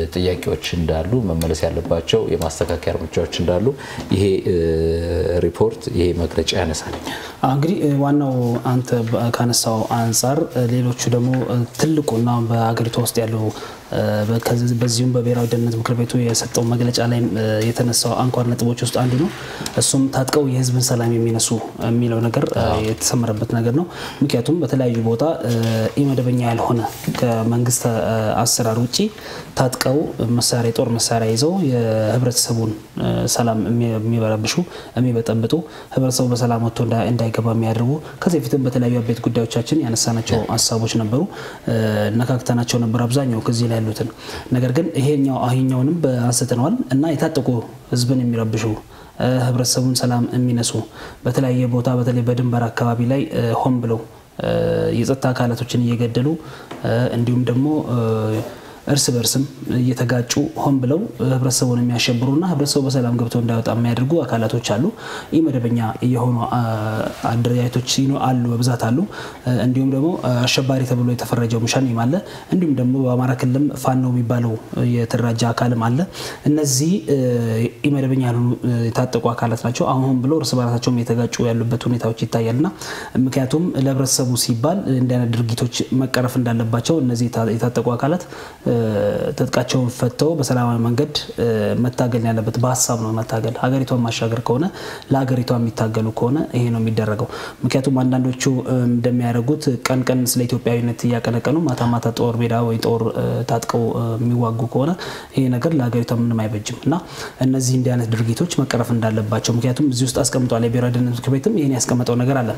ጥያቄዎች እንዳሉ መመለስ ያለባቸው የማስተካከያ እርምጃዎች እንዳሉ ይሄ ሪፖርት ይሄ መግለጫ ያነሳል። እንግዲህ ዋናው አንተ ካነሳው አንጻር ሌሎቹ ደግሞ ትልቁና በሀገሪቷ ውስጥ ያለው በዚሁም በብሔራዊ ደህንነት ምክር ቤቱ የሰጠው መግለጫ ላይ የተነሳው አንኳር ነጥቦች ውስጥ አንዱ ነው። እሱም ታጥቀው የህዝብን ሰላም የሚነሱ የሚለው ነገር የተሰመረበት ነገር ነው። ምክንያቱም በተለያዩ ቦታ ኢመደበኛ ያልሆነ ከመንግስት አሰራር ውጭ ታጥቀው መሳሪያ የጦር መሳሪያ ይዘው የህብረተሰቡን ሰላም የሚበረብሹ የሚበጠብጡ ህብረተሰቡ በሰላም ወጥቶ እንዳይገባ የሚያደርጉ ከዚህ በፊትም በተለያዩ አበይት ጉዳዮቻችን ያነሳናቸው ሀሳቦች ነበሩ፣ ነካክተናቸው ነበር አብዛኛው ከዚህ ላይ ያሉትን ነገር ግን ይሄኛው ይሄኛውንም አንስተነዋል እና የታጠቁ ህዝብን የሚረብሹ ህብረተሰቡን ሰላም የሚነሱ በተለያየ ቦታ በተለይ በድንበር አካባቢ ላይ ሆን ብለው የጸጥታ አካላቶችን እየገደሉ እንዲሁም ደግሞ እርስ በርስም እየተጋጩ ሆን ብለው ህብረተሰቡን የሚያሸብሩና ህብረተሰቡ በሰላም ገብቶ እንዳይወጣ የሚያደርጉ አካላቶች አሉ። ኢ መደበኛ የሆኑ አደረጃጀቶች አሉ፣ በብዛት አሉ። እንዲሁም ደግሞ አሸባሪ ተብሎ የተፈረጀው ሸኔም አለ። እንዲሁም ደግሞ በአማራ ክልልም ፋኖ የሚባለው የተደራጀ አካልም አለ። እነዚህ ኢ መደበኛ ያልሆኑ የታጠቁ አካላት ናቸው። አሁን ብሎ እርስ በራሳቸውም የተጋጩ ያሉበት ሁኔታዎች ይታያልና ምክንያቱም ለህብረተሰቡ ሲባል እንዲህ አይነት ድርጊቶች መቀረፍ እንዳለባቸው እነዚህ የታጠቁ አካላት ትጥቃቸውን ፈተው በሰላማዊ መንገድ መታገል ያለበት በሀሳብ ነው መታገል። ሀገሪቷን ማሻገር ከሆነ ለሀገሪቷ የሚታገሉ ከሆነ ይሄ ነው የሚደረገው። ምክንያቱም አንዳንዶቹ እንደሚያደርጉት ቀን ቀን ስለ ኢትዮጵያዊነት እያቀነቀኑ ማታ ማታ ጦር ሜዳ ወይ ጦር ታጥቀው የሚዋጉ ከሆነ ይሄ ነገር ለሀገሪቷ ምንም አይበጅም እና እነዚህ እንዲህ አይነት ድርጊቶች መቀረፍ እንዳለባቸው ምክንያቱም እዚህ ውስጥ አስቀምጧል። የብሔራዊ ደህንነት ምክር ቤትም ይህን ያስቀመጠው ነገር አለ።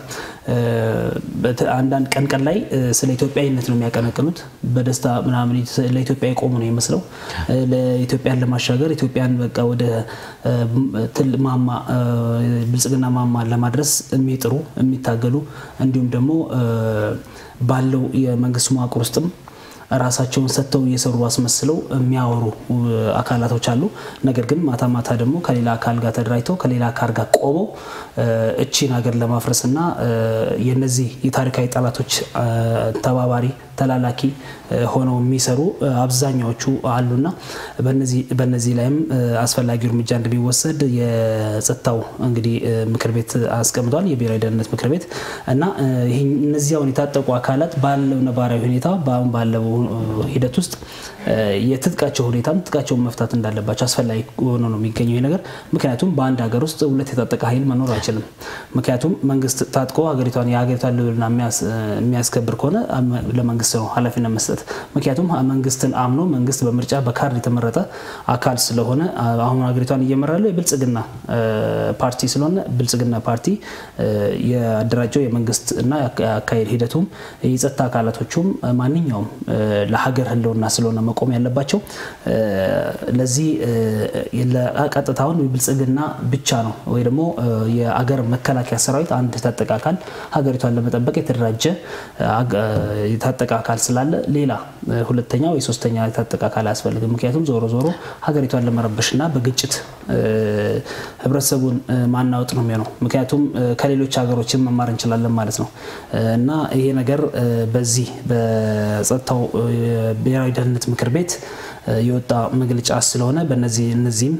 አንዳንድ ቀን ቀን ላይ ስለ ኢትዮጵያዊነት ነው የሚያቀነቅኑት በደስታ ምናምን ለኢትዮጵያ የቆሙ ነው ይመስለው ለኢትዮጵያን ለማሻገር ኢትዮጵያን በቃ ወደ ማማ ብልጽግና ማማ ለማድረስ የሚጥሩ የሚታገሉ እንዲሁም ደግሞ ባለው የመንግስት መዋቅር ውስጥም ራሳቸውን ሰጥተው እየሰሩ አስመስለው የሚያወሩ አካላቶች አሉ። ነገር ግን ማታ ማታ ደግሞ ከሌላ አካል ጋር ተደራጅተው ከሌላ አካል ጋር ቆመው እቺን ሀገር ለማፍረስና የነዚህ የታሪካዊ ጠላቶች ተባባሪ ተላላኪ ሆነው የሚሰሩ አብዛኛዎቹ አሉና በነዚህ ላይም አስፈላጊው እርምጃ እንደሚወሰድ የጸጥታው እንግዲህ ምክር ቤት አስቀምጧል። የብሔራዊ ደህንነት ምክር ቤት እና እነዚህ አሁን የታጠቁ አካላት ባለው ነባራዊ ሁኔታ በአሁን ባለው ሂደት ውስጥ የትጥቃቸው ሁኔታም ትጥቃቸውን መፍታት እንዳለባቸው አስፈላጊ ሆኖ ነው የሚገኘው ይህ ነገር። ምክንያቱም በአንድ ሀገር ውስጥ ሁለት የታጠቀ ኃይል መኖር አይችልም። ምክንያቱም መንግስት ታጥቆ ሀገሪቷን የሀገሪቷን ልዕልና የሚያስከብር ከሆነ ለመንግስት ነው ኃላፊነት መስጠት። ምክንያቱም መንግስትን አምኖ መንግስት በምርጫ በካርድ የተመረጠ አካል ስለሆነ አሁን ሀገሪቷን እየመራ ያለው የብልጽግና ፓርቲ ስለሆነ ብልጽግና ፓርቲ የአደራጀው የመንግስት እና የአካሄድ ሂደቱም የጸጥታ አካላቶቹም ማንኛውም ለሀገር ህልውና ስለሆነ መቆም ያለባቸው ለዚህ ቀጥታውን ብልጽግና ብቻ ነው ወይ ደግሞ የአገር መከላከያ ሰራዊት አንድ የታጠቀ አካል ሀገሪቷን ለመጠበቅ የተደራጀ የታጠቀ አካል ስላለ ሌላ ሁለተኛ ወይ ሶስተኛ የታጠቀ አካል አያስፈልግም። ምክንያቱም ዞሮ ዞሮ ሀገሪቷን ለመረበሽና በግጭት ህብረተሰቡን ማናወጥ ነው የሚሆነው። ምክንያቱም ከሌሎች ሀገሮችን መማር እንችላለን ማለት ነው እና ይሄ ነገር በዚህ በጸጥታው ብሔራዊ ደህንነት ምክር ቤት የወጣ መግለጫ ስለሆነ በነዚህ እነዚህም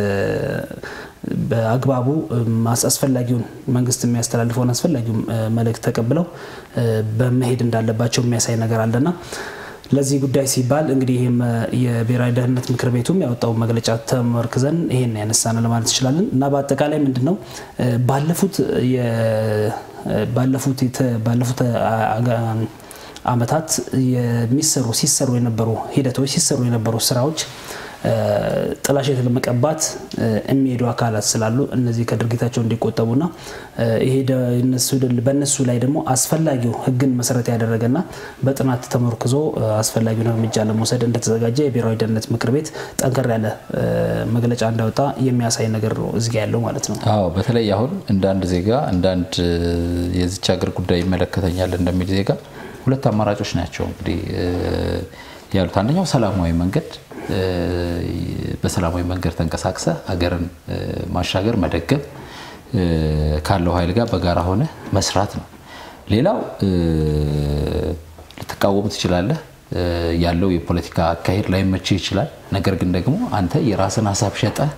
በአግባቡ አስፈላጊውን መንግስት የሚያስተላልፈውን አስፈላጊውን መልእክት ተቀብለው በመሄድ እንዳለባቸው የሚያሳይ ነገር አለና ለዚህ ጉዳይ ሲባል እንግዲህ ይህም የብሔራዊ ደህንነት ምክር ቤቱም ያወጣው መግለጫ ተመርክዘን ይሄን ያነሳን ለማለት እንችላለን እና በአጠቃላይ ምንድን ነው ባለፉት ባለፉት አመታት የሚሰሩ ሲሰሩ የነበሩ ሂደቶች ሲሰሩ የነበሩ ስራዎች ጥላሸት ለመቀባት የሚሄዱ አካላት ስላሉ እነዚህ ከድርጊታቸው እንዲቆጠቡና ይሄ በእነሱ ላይ ደግሞ አስፈላጊው ሕግን መሰረት ያደረገና በጥናት ተመርክዞ አስፈላጊውን እርምጃ ለመውሰድ እንደተዘጋጀ የብሔራዊ ደህንነት ምክር ቤት ጠንከር ያለ መግለጫ እንዳወጣ የሚያሳይ ነገር ነው እዚህ ያለው ማለት ነው። አዎ በተለይ አሁን እንደ አንድ ዜጋ እንደ አንድ የዚች ሀገር ጉዳይ ይመለከተኛል እንደሚል ዜጋ ሁለት አማራጮች ናቸው እንግዲህ ያሉት። አንደኛው ሰላማዊ መንገድ በሰላማዊ መንገድ ተንቀሳቅሰ ሀገርን ማሻገር መደገፍ ካለው ኃይል ጋር በጋራ ሆነ መስራት ነው። ሌላው ልትቃወሙ ትችላለህ፣ ያለው የፖለቲካ አካሄድ ላይመችህ ይችላል። ነገር ግን ደግሞ አንተ የራስን ሀሳብ ሸጠህ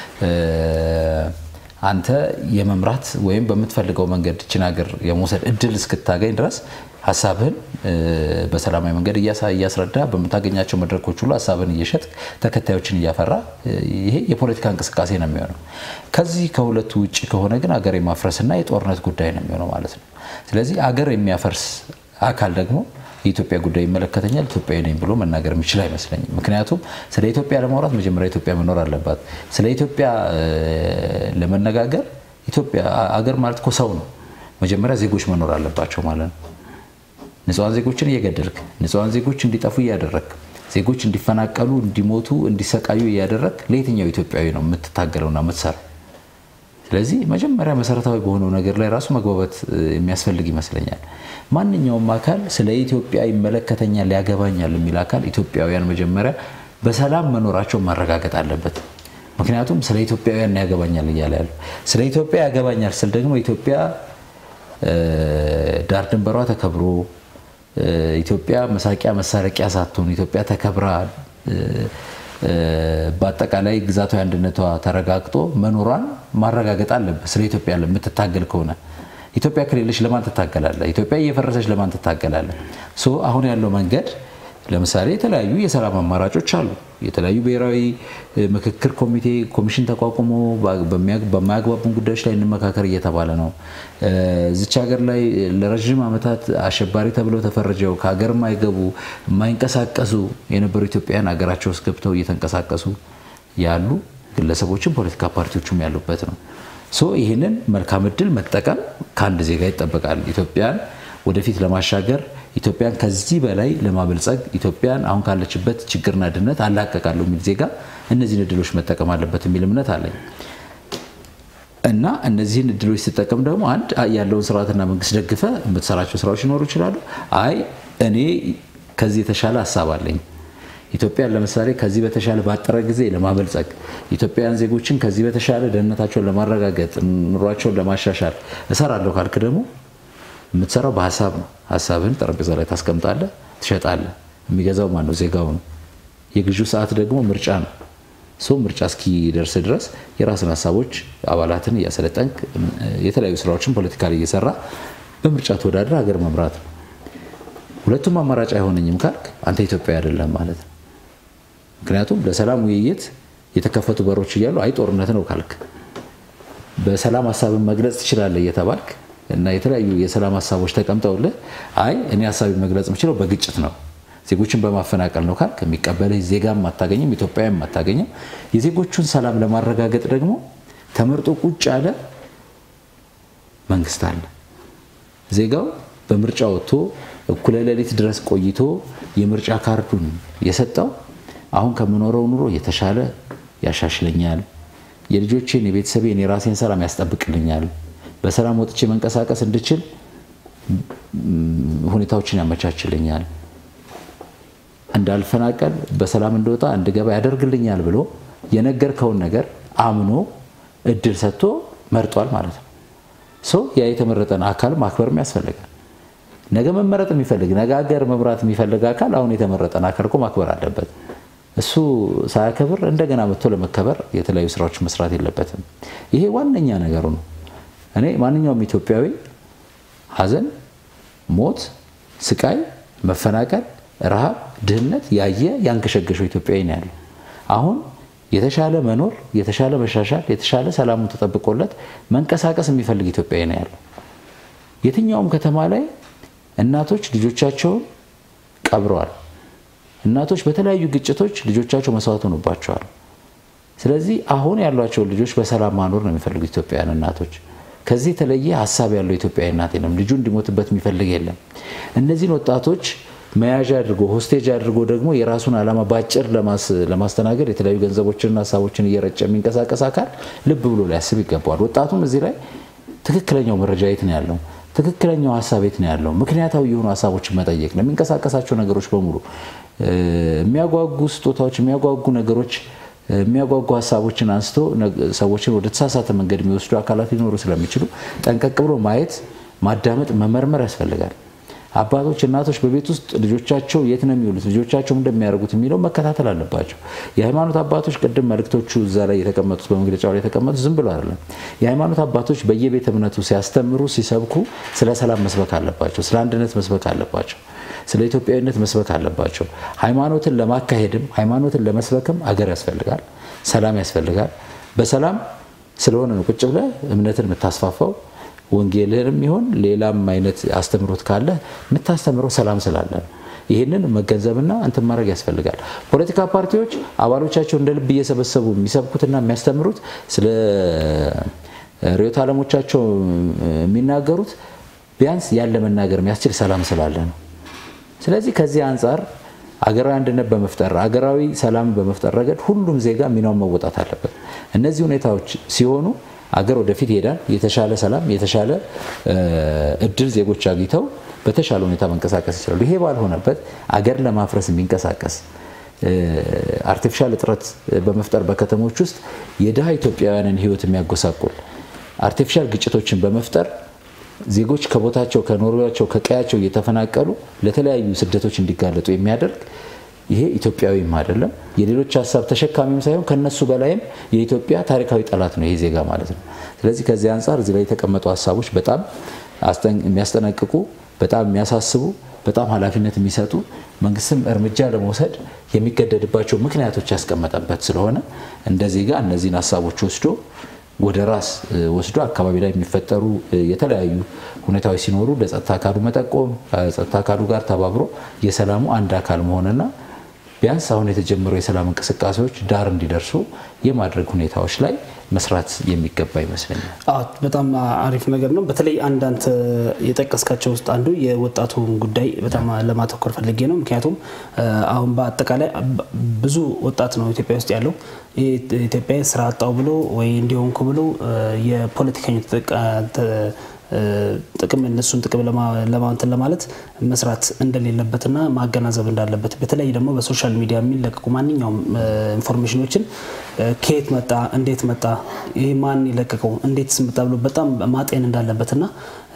አንተ የመምራት ወይም በምትፈልገው መንገድ ይችን ሀገር የመውሰድ እድል እስክታገኝ ድረስ ሀሳብህን በሰላማዊ መንገድ እያስረዳ በምታገኛቸው መድረኮች ሁሉ ሀሳብህን እየሸጥ ተከታዮችን እያፈራ ይሄ የፖለቲካ እንቅስቃሴ ነው የሚሆነው። ከዚህ ከሁለቱ ውጭ ከሆነ ግን አገር የማፍረስና የጦርነት ጉዳይ ነው የሚሆነው ማለት ነው። ስለዚህ አገር የሚያፈርስ አካል ደግሞ የኢትዮጵያ ጉዳይ ይመለከተኛል ኢትዮጵያዊ ነኝ ብሎ መናገር የሚችል አይመስለኝም። ምክንያቱም ስለ ኢትዮጵያ ለማውራት መጀመሪያ ኢትዮጵያ መኖር አለባት። ስለ ኢትዮጵያ ለመነጋገር ኢትዮጵያ አገር ማለት እኮ ሰው ነው። መጀመሪያ ዜጎች መኖር አለባቸው ማለት ነው። ንጹሐን ዜጎችን እየገደልክ ንጹሐን ዜጎች እንዲጠፉ እያደረግ ዜጎች እንዲፈናቀሉ፣ እንዲሞቱ፣ እንዲሰቃዩ እያደረግ ለየትኛው ኢትዮጵያዊ ነው የምትታገለውና የምትሰራው? ስለዚህ መጀመሪያ መሰረታዊ በሆነው ነገር ላይ ራሱ መግባባት የሚያስፈልግ ይመስለኛል። ማንኛውም አካል ስለ ኢትዮጵያ ይመለከተኛል፣ ያገባኛል የሚል አካል ኢትዮጵያውያን መጀመሪያ በሰላም መኖራቸውን ማረጋገጥ አለበት። ምክንያቱም ስለ ኢትዮጵያውያን ያገባኛል እያለ ያለው ስለ ኢትዮጵያ ያገባኛል ስል ደግሞ ኢትዮጵያ ዳር ድንበሯ ተከብሮ ኢትዮጵያ መሳቂያ መሳረቂያ ሳትሆን ኢትዮጵያ ተከብራ በአጠቃላይ ግዛታዊ አንድነቷ ተረጋግጦ መኖሯን ማረጋገጥ አለበት። ስለ ኢትዮጵያ የምትታገል ከሆነ ኢትዮጵያ ከሌለች ለማን ትታገላለህ? ኢትዮጵያ እየፈረሰች ለማን ትታገላለህ? አሁን ያለው መንገድ ለምሳሌ የተለያዩ የሰላም አማራጮች አሉ። የተለያዩ ብሔራዊ ምክክር ኮሚቴ ኮሚሽን ተቋቁሞ በማያግባቡን ጉዳዮች ላይ እንመካከር እየተባለ ነው። እዚች ሀገር ላይ ለረዥም ዓመታት አሸባሪ ተብለው ተፈርጀው ከሀገር የማይገቡ የማይንቀሳቀሱ የነበሩ ኢትዮጵያውያን ሀገራቸው ውስጥ ገብተው እየተንቀሳቀሱ ያሉ ግለሰቦችም ፖለቲካ ፓርቲዎችም ያሉበት ነው። ሶ ይህንን መልካም እድል መጠቀም ከአንድ ዜጋ ይጠበቃል። ኢትዮጵያን ወደፊት ለማሻገር ኢትዮጵያን ከዚህ በላይ ለማበልጸግ ኢትዮጵያን አሁን ካለችበት ችግርና ድህነት አላቀቃለሁ የሚል ዜጋ እነዚህን እድሎች መጠቀም አለበት የሚል እምነት አለኝ እና እነዚህን እድሎች ስጠቀም ደግሞ አንድ ያለውን ስርዓትና መንግስት ደግፈ የምትሰራቸው ስራዎች ሊኖሩ ይችላሉ። አይ እኔ ከዚህ የተሻለ ሀሳብ አለኝ ኢትዮጵያን ለምሳሌ ከዚህ በተሻለ ባጠረ ጊዜ ለማበልጸግ ኢትዮጵያውያን ዜጎችን ከዚህ በተሻለ ደህንነታቸውን ለማረጋገጥ ኑሯቸውን ለማሻሻል እሰራለሁ ካልክ ደግሞ የምትሰራው በሀሳብ ነው። ሀሳብህን ጠረጴዛ ላይ ታስቀምጣለህ፣ ትሸጣለህ። የሚገዛው ማን ነው? ዜጋው ነው። የግዢው ሰዓት ደግሞ ምርጫ ነው። ሰው ምርጫ እስኪደርስ ድረስ የራስን ሀሳቦች አባላትን እያሰለጠንክ የተለያዩ ስራዎችን ፖለቲካ ላይ እየሰራ በምርጫ ተወዳድረህ ሀገር መምራት ነው። ሁለቱም አማራጭ አይሆነኝም ካልክ አንተ ኢትዮጵያዊ አይደለም ማለት ነው። ምክንያቱም ለሰላም ውይይት የተከፈቱ በሮች እያሉ አይ ጦርነት ነው ካልክ በሰላም ሀሳብን መግለጽ ትችላለህ እየተባልክ እና የተለያዩ የሰላም ሀሳቦች ተቀምጠውልህ አይ እኔ ሀሳቢ መግለጽ የምችለው በግጭት ነው ዜጎችን በማፈናቀል ነው ካልክ የሚቀበልህ ዜጋም አታገኝም፣ ኢትዮጵያዊም አታገኝም። የዜጎቹን ሰላም ለማረጋገጥ ደግሞ ተመርጦ ቁጭ ያለ መንግስት አለ። ዜጋው በምርጫ ወጥቶ እኩለ ሌሊት ድረስ ቆይቶ የምርጫ ካርዱን የሰጠው አሁን ከምኖረው ኑሮ የተሻለ ያሻሽለኛል፣ የልጆቼን፣ የቤተሰቤን፣ የራሴን ሰላም ያስጠብቅልኛል፣ በሰላም ወጥቼ መንቀሳቀስ እንድችል ሁኔታዎችን ያመቻችልኛል፣ እንዳልፈናቀል በሰላም እንደወጣ እንድገባ ያደርግልኛል ብሎ የነገርከውን ነገር አምኖ እድል ሰጥቶ መርጧል ማለት ነው። ሰው ያ የተመረጠን አካል ማክበርም ያስፈልጋል። ነገ መመረጥ የሚፈልግ ነገ ሀገር መምራት የሚፈልግ አካል አሁን የተመረጠን አካል እኮ ማክበር አለበት። እሱ ሳያከብር እንደገና መጥቶ ለመከበር የተለያዩ ስራዎች መስራት የለበትም። ይሄ ዋነኛ ነገሩ ነው። እኔ ማንኛውም ኢትዮጵያዊ ሐዘን፣ ሞት፣ ስቃይ፣ መፈናቀል፣ ረሃብ፣ ድህነት ያየ ያንገሸገሸው ኢትዮጵያዊ ነው ያለው። አሁን የተሻለ መኖር፣ የተሻለ መሻሻል፣ የተሻለ ሰላሙን ተጠብቆለት መንቀሳቀስ የሚፈልግ ኢትዮጵያዊ ነው ያለው። የትኛውም ከተማ ላይ እናቶች ልጆቻቸውን ቀብረዋል። እናቶች በተለያዩ ግጭቶች ልጆቻቸው መስዋዕት ሆኑባቸዋል። ስለዚህ አሁን ያሏቸውን ልጆች በሰላም ማኖር ነው የሚፈልጉት ኢትዮጵያውያን እናቶች። ከዚህ የተለየ ሀሳብ ያለው ኢትዮጵያዊ እናት የለም። ልጁ እንዲሞትበት የሚፈልግ የለም። እነዚህን ወጣቶች መያዣ አድርጎ ሆስቴጅ አድርጎ ደግሞ የራሱን ዓላማ በአጭር ለማስተናገድ የተለያዩ ገንዘቦችንና ሀሳቦችን እየረጨ የሚንቀሳቀስ አካል ልብ ብሎ ሊያስብ ይገባዋል። ወጣቱም እዚህ ላይ ትክክለኛው መረጃ የት ነው ያለው? ትክክለኛው ሀሳብ የት ነው ያለው? ምክንያታዊ የሆኑ ሀሳቦችን መጠየቅ ነው። የሚንቀሳቀሳቸው ነገሮች በሙሉ የሚያጓጉ ስጦታዎች፣ የሚያጓጉ ነገሮች፣ የሚያጓጉ ሀሳቦችን አንስቶ ሰዎችን ወደ ተሳሳተ መንገድ የሚወስዱ አካላት ሊኖሩ ስለሚችሉ ጠንቀቅ ብሎ ማየት፣ ማዳመጥ፣ መመርመር ያስፈልጋል። አባቶች፣ እናቶች በቤት ውስጥ ልጆቻቸው የት ነው የሚውሉት፣ ልጆቻቸው እንደሚያደርጉት የሚለው መከታተል አለባቸው። የሃይማኖት አባቶች ቅድም መልእክቶቹ እዛ ላይ የተቀመጡት በመግለጫው ላይ የተቀመጡት ዝም ብሎ አይደለም። የሃይማኖት አባቶች በየቤተ እምነቱ ሲያስተምሩ ሲሰብኩ ስለ ሰላም መስበክ አለባቸው፣ ስለ አንድነት መስበክ አለባቸው፣ ስለ ኢትዮጵያዊነት መስበክ አለባቸው። ሃይማኖትን ለማካሄድም ሃይማኖትን ለመስበክም አገር ያስፈልጋል፣ ሰላም ያስፈልጋል። በሰላም ስለሆነ ነው ቁጭ ብለህ እምነትን የምታስፋፋው ወንጌልህንም ይሆን ሌላም አይነት አስተምሮት ካለ የምታስተምረው ሰላም ስላለ ነው። ይህንን መገንዘብና እንትን ማድረግ ያስፈልጋል። ፖለቲካ ፓርቲዎች አባሎቻቸው እንደ ልብ እየሰበሰቡ የሚሰብኩትና የሚያስተምሩት ስለ ርዕዮተ ዓለሞቻቸው የሚናገሩት ቢያንስ ያለ መናገር የሚያስችል ሰላም ስላለ ነው። ስለዚህ ከዚህ አንጻር አገራዊ አንድነት በመፍጠር አገራዊ ሰላም በመፍጠር ረገድ ሁሉም ዜጋ ሚናውን መወጣት አለበት። እነዚህ ሁኔታዎች ሲሆኑ አገር ወደፊት ይሄዳል። የተሻለ ሰላም፣ የተሻለ እድል ዜጎች አግኝተው በተሻለ ሁኔታ መንቀሳቀስ ይችላሉ። ይሄ ባልሆነበት አገር ለማፍረስ የሚንቀሳቀስ አርቲፊሻል እጥረት በመፍጠር በከተሞች ውስጥ የድሃ ኢትዮጵያውያንን ሕይወት የሚያጎሳቁል አርቲፊሻል ግጭቶችን በመፍጠር ዜጎች ከቦታቸው ከኖሪያቸው ከቀያቸው እየተፈናቀሉ ለተለያዩ ስደቶች እንዲጋለጡ የሚያደርግ ይሄ ኢትዮጵያዊም አይደለም፣ የሌሎች ሀሳብ ተሸካሚም ሳይሆን ከነሱ በላይም የኢትዮጵያ ታሪካዊ ጠላት ነው ይሄ ዜጋ ማለት ነው። ስለዚህ ከዚህ አንጻር እዚህ ላይ የተቀመጡ ሀሳቦች በጣም የሚያስጠነቅቁ፣ በጣም የሚያሳስቡ፣ በጣም ኃላፊነት የሚሰጡ መንግስትም እርምጃ ለመውሰድ የሚገደድባቸው ምክንያቶች ያስቀመጠበት ስለሆነ እንደ ዜጋ እነዚህን ሀሳቦች ወስዶ ወደ ራስ ወስዶ አካባቢ ላይ የሚፈጠሩ የተለያዩ ሁኔታዎች ሲኖሩ ለጸጥታ አካሉ መጠቆም ከጸጥታ አካሉ ጋር ተባብሮ የሰላሙ አንድ አካል መሆንና ቢያንስ አሁን የተጀመሩ የሰላም እንቅስቃሴዎች ዳር እንዲደርሱ የማድረግ ሁኔታዎች ላይ መስራት የሚገባ ይመስለኛል። በጣም አሪፍ ነገር ነው። በተለይ አንዳንድ የጠቀስካቸው ውስጥ አንዱ የወጣቱን ጉዳይ በጣም ለማተኮር ፈልጌ ነው። ምክንያቱም አሁን በአጠቃላይ ብዙ ወጣት ነው ኢትዮጵያ ውስጥ ያለው። ኢትዮጵያ ስራ አጣው ብሎ ወይ እንዲሆንኩ ብሎ የፖለቲከኞች ጥቅም እነሱን ጥቅም ለማንትን ለማለት መስራት እንደሌለበትና ማገናዘብ እንዳለበት በተለይ ደግሞ በሶሻል ሚዲያ የሚለቀቁ ማንኛውም ኢንፎርሜሽኖችን ከየት መጣ፣ እንዴት መጣ፣ ይህ ማን የለቀቀው፣ እንዴትስ መጣ ብሎ በጣም ማጤን እንዳለበትና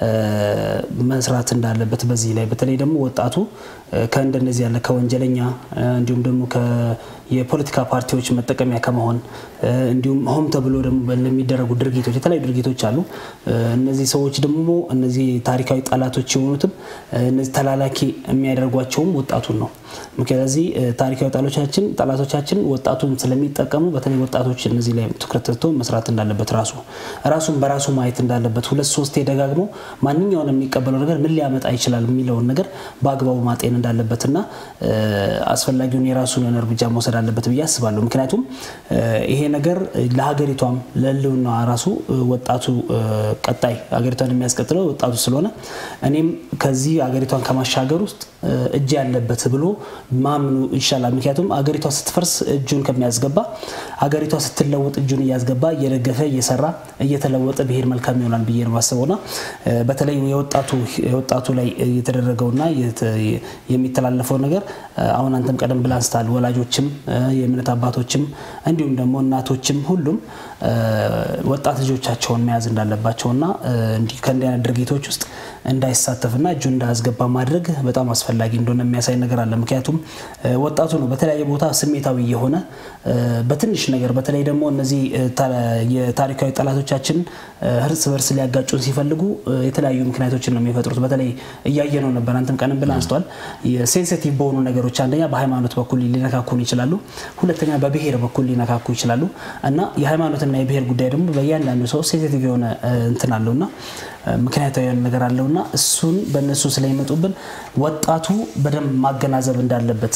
መስራት እንዳለበት በዚህ ላይ በተለይ ደግሞ ወጣቱ ከእንደነዚህ ያለ ከወንጀለኛ እንዲሁም ደግሞ የፖለቲካ ፓርቲዎች መጠቀሚያ ከመሆን እንዲሁም ሆም ተብሎ ደግሞ ለሚደረጉ ድርጊቶች የተለያዩ ድርጊቶች አሉ። እነዚህ ሰዎች ደግሞ እነዚህ ታሪካዊ ጠላቶች የሆኑትም እነዚህ ተላላኪ የሚያደርጓቸውም ወጣቱን ነው። ስለዚህ ታሪካዊ ጠላቶቻችን ጠላቶቻችን ወጣቱን ስለሚጠቀሙ በተለይ ወጣቶች እነዚህ ላይ ትኩረት ሰጥቶ መስራት እንዳለበት ራሱ ራሱን በራሱ ማየት እንዳለበት ሁለት ሶስቴ ደጋግሞ ማንኛውን የሚቀበለው ነገር ምን ሊያመጣ ይችላል የሚለውን ነገር በአግባቡ ማጤን እንዳለበትና አስፈላጊውን የራሱን እርምጃ መውሰድ አለበት ብዬ አስባለሁ። ምክንያቱም ይሄ ነገር ለሀገሪቷም ለሕልውና ራሱ ወጣቱ ቀጣይ ሀገሪቷን የሚያስቀጥለው ወጣቱ ስለሆነ እኔም ከዚህ ሀገሪቷን ከማሻገር ውስጥ እጅ ያለበት ብሎ ማምኑ ይሻላል። ምክንያቱም ሀገሪቷ ስትፈርስ እጁን ከሚያስገባ ሀገሪቷ ስትለወጥ እጁን እያስገባ እየደገፈ እየሰራ እየተለወጠ ብሄድ መልካም ይሆናል ብዬ ነው ማስበውና በተለይ የወጣቱ ላይ የተደረገውና የሚተላለፈው ነገር አሁን አንተም ቀደም ብለህ አንስታል። ወላጆችም የእምነት አባቶችም እንዲሁም ደግሞ እናቶችም ሁሉም ወጣት ልጆቻቸውን መያዝ እንዳለባቸውና ከእንዲህ አይነት ድርጊቶች ውስጥ እንዳይሳተፍና እጁን እንዳያስገባ ማድረግ በጣም አስፈላጊ እንደሆነ የሚያሳይ ነገር አለ። ምክንያቱም ወጣቱ ነው በተለያየ ቦታ ስሜታዊ የሆነ በትንሽ ነገር በተለይ ደግሞ እነዚህ የታሪካዊ ጠላቶቻችን እርስ በርስ ሊያጋጩን ሲፈልጉ የተለያዩ ምክንያቶችን ነው የሚፈጥሩት። በተለይ እያየነው ነበር፣ አንተም ቀንም ብለህ አንስተዋል። ሴንሲቲቭ በሆኑ ነገሮች አንደኛ በሃይማኖት በኩል ሊነካኩን ይችላሉ፣ ሁለተኛ በብሔር በኩል ሊነካኩ ይችላሉ እና የሃይማኖትና የብሔር ጉዳይ ደግሞ በእያንዳንዱ ሰው ሴንሲቲቭ የሆነ እንትን አለውና ምክንያታዊ የሆነ ነገር አለውና እሱን በእነሱ ስለሚመጡብን ወጣቱ በደንብ ማገናዘብ እንዳለበት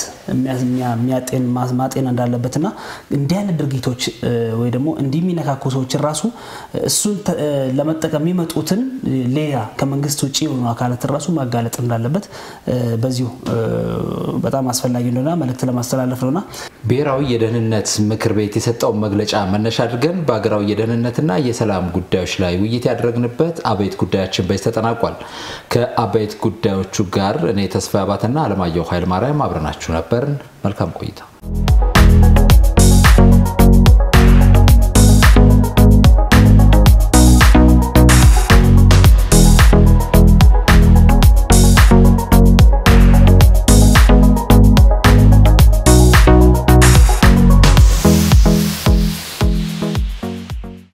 ማጤን እንዳለበትና እንዲህ አይነት ድርጊቶች ወይ ደግሞ እንዲህ የሚነካኩ ሰዎችን ራሱ እሱን ለመጠቀም የሚመጡትን ሌላ ከመንግስት ውጭ የሆኑ አካላትን ራሱ ማጋለጥ እንዳለበት በዚሁ በጣም አስፈላጊ እንደሆነ መልእክት ለማስተላለፍ ነውና ብሔራዊ የደህንነት ምክር ቤት የሰጠውን መግለጫ መነሻ አድርገን በሀገራዊ የደህንነትና የሰላም ጉዳዮች ላይ ውይይት ያደረግንበት አበይት ጉዳያችን በዚህ ተጠናቋል። ከአበይት ጉዳዮቹ ጋር እኔ ተስፋ አባተና አለማየሁ ኃይለማርያም አብረናችሁ ነበርን። መልካም ቆይታ